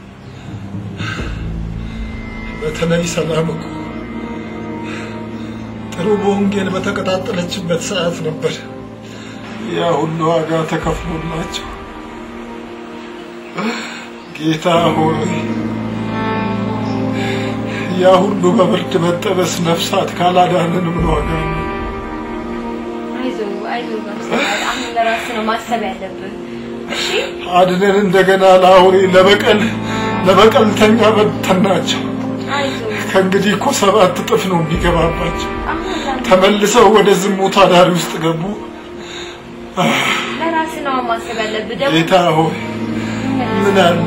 በተለይ ሰላም እኮ ጥሩ በወንጌል በተቀጣጠለችበት ሰዓት ነበር ያ ሁሉ ዋጋ ተከፍሎላቸው። ጌታ ሆይ ያ ሁሉ በብርድ መጠበስ ነፍሳት ካላዳንን ምን ዋጋ ነው? አይዞ አይዞ ጋሽ ሰማያት አሁን ለራስህ ነው ማሰብ ያለብህ። እሺ አድነን እንደገና ለአውሬ ለበቀል ለበቀልተኛ በተናቸው። አይዞ ከእንግዲህ እኮ ሰባት እጥፍ ነው የሚገባባቸው። አሁን ላንተ ተመልሰው ወደ ዝሙት አዳሪ ውስጥ ገቡ። ለራስህ ነው ማሰብ ያለብህ። ደግሞ ጌታ ሆይ ምን አለ?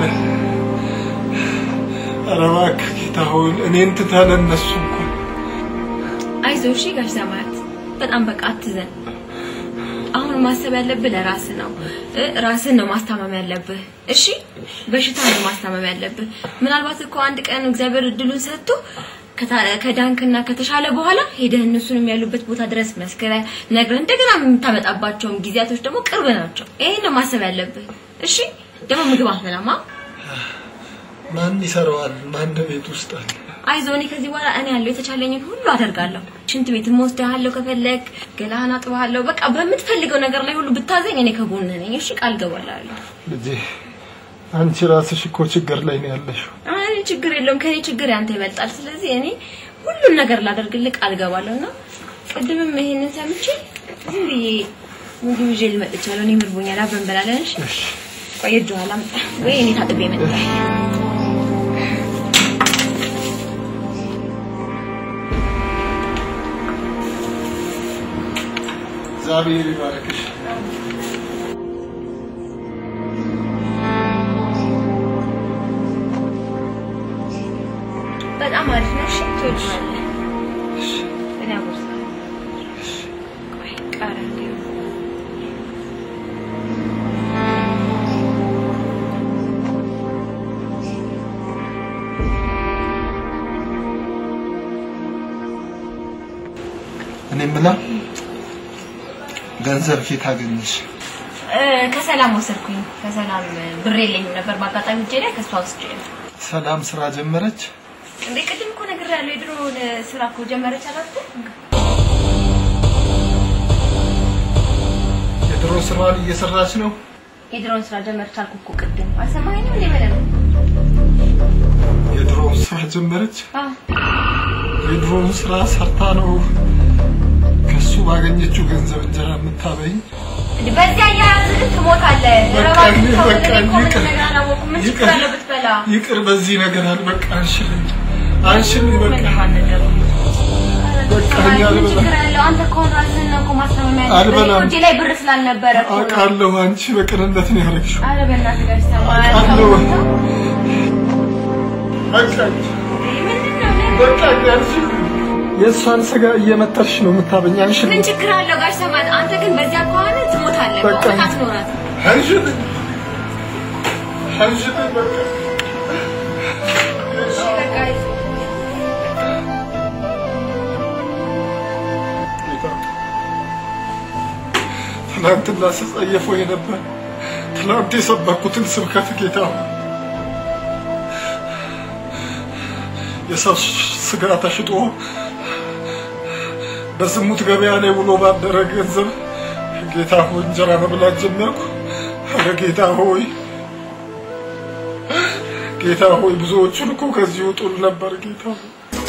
ኧረ እባክህ ጌታ ሆይ እኔን ትተህ ለእነሱ እንኳን አይዞህ እሺ ጋሽ ሰማያት በጣም በቃ አትዘን። አሁን ማሰብ ያለብህ ለራስህ ነው። እ ራስህን ነው ማስታመም ያለብህ። እሺ በሽታ ነው ማስታመም ያለብህ። ምናልባት እኮ አንድ ቀን እግዚአብሔር እድሉን ሰጥቶ ከታ- ከዳንክና ከተሻለ በኋላ ሄደህ እነሱንም ያሉበት ቦታ ድረስ መስክረህ ነግረህ እንደገና የምታመጣባቸውም ጊዜያቶች ደግሞ ቅርብ ናቸው። ይሄን ነው ማሰብ ያለብህ። እሺ ደግሞ ምግብ አትበላማ። ማን ይሰራዋል? ማን ቤት ውስጥ አለ? አይዞህ እኔ ከዚህ በኋላ እኔ ያለው የተቻለኝን ሁሉ አደርጋለሁ። ሽንት ቤትም ወስድሃለሁ ከፈለግ ገላህን አጥብሃለሁ። በቃ በምትፈልገው ነገር ላይ ሁሉ ብታዘኝ እኔ ከጎንህ ነኝ። እሺ ቃል ገባላለሁ። ልጄ አንቺ ራስሽ እኮ ችግር ላይ ነው ያለሽው። አይ ችግር የለውም ከኔ ችግር ያንተ ይበልጣል። ስለዚህ እኔ ሁሉን ነገር ላደርግልህ ቃል ገባለሁ እና ቅድምም ይሄንን ሰምቼ ዝም ብዬ ምግብ ይዤ ልመጥቻለሁ። እኔ ምርቦኛል፣ አብረን እንበላለን። እሺ ቆይ እጅ ኋላ አምጣ ወይ እኔ ታጥቤ መጣ እግዚአብሔር ይባርክሽ። በጣም አሪፍ ነው። እሺ ትወጂዋለህ። እኔ አጎርሳለሁ። ቆይ ቃሪያ እንዲሁ እኔ የምላ ገንዘብ ፊት አገኘሽ? እ፣ ከሰላም ወሰድኩኝ። ከሰላም ብር የለኝም ነበር በአጋጣሚ እጄ ላይ ከሷ ወስጄ ነው። ሰላም ስራ ጀመረች? እንዴ ቅድም እኮ ነግሬያለሁ። የድሮውን ስራ እኮ ጀመረች አላልኩ? የድሮ ስራዋን እየሰራች ነው። የድሮውን ስራ ጀመረች አልኩ እኮ ቅድም። አልሰማኸኝም እንዴ? በደምብ የድሮውን ስራ ጀመረች። አዎ። የድሮውን ስራ ሰርታ ነው ከሱ ባገኘችው ገንዘብ እንጀራ የምታበይኝ። እንዴ በዚህ አያያዝ ግን ትሞታለህ። በቃ እባክህ እኔ- ተው፣ በቃ እኔ እኮ ምንም ይቅር። ነገር አላወኩም። ምን ችግር ይቅር። አለው ብትበላ? ይቅር፣ በዚህ ነገር አለ። በቃ አንሽልኝ፣ አንሽልኝ። በቃ ምንም አልነገሩም። በቃ እኔ ምን አልበላም። ችግር አለው? አንተ ከሆነ ራስህን ነው እኮ ማስታመም ያለብህ። አልበላም። እኔ እኮ እጄ ላይ ብር ስላልነበረ እኮ ነው። አውቃለሁ፣ አንቺ በቅንነት ነው ያደረግሽው። ኧረ በእናትህ ጋር ሰማ አውቃለሁ። በቃ በቃ አንሽልኝ። የእሷን ስጋ እየመተርሽ ነው የምታበኝ። አንሽልኝ፣ ምን ችግር አለው ጋሽ ሰማት? አንተ ግን በዚያ ከሆነ ትሞታለህ። በቃ በእውነት አትኖራትም። አንሽልኝ፣ አንሽልኝ። በቃ እሺ በቃ ይዞ ጌታ ትናንትና ስጸየፈው የነበር ትናንት የሰበኩትን ስብከት ጌታ ሆይ፣ የሰው ስጋ ተሽጦ በዝሙት ገበያ ላይ ውሎ ባደረ ገንዘብ ጌታ ሆይ እንጀራ መብላት ጀመርኩ። ኧረ ጌታ ሆይ ጌታ ሆይ ብዙዎቹን እኮ ከዚህ ውጡል ነበር ጌታ ሆይ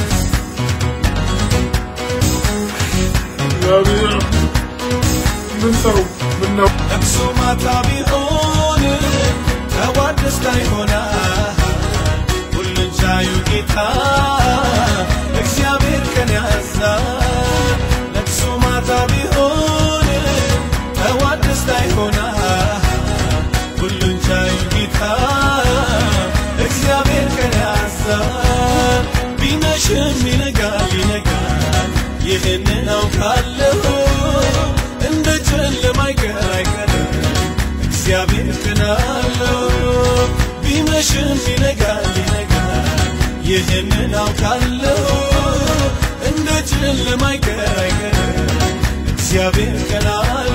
እግዚአብሔር ምን ሰው ምን ነው ለቅሶ ማታ ቢሆን ጠዋት ደስታ ይሆናል። ሁሉን ቻዩ ጌታ እግዚአብሔር ቀን ያዛል። ለቅሶ ማታ ቢሆን ጠዋት ደስታ ይሆናል። ሁሉን ቻዩ ጌታ እግዚአብሔር ቀን ያዛል። ቢመሽም ይነጋል ይነጋል ይህንን አውቃለሁ እንደ ጨለማ አይቀር አይቀርም እግዚአብሔር እግዚአብሔር ቀን አለው ቢመሽም ይነጋል ይነጋል ይህንን አውቃለሁ እንደ ጨለማ አይቀር አይቀርም እግዚአብሔር ቀን አለው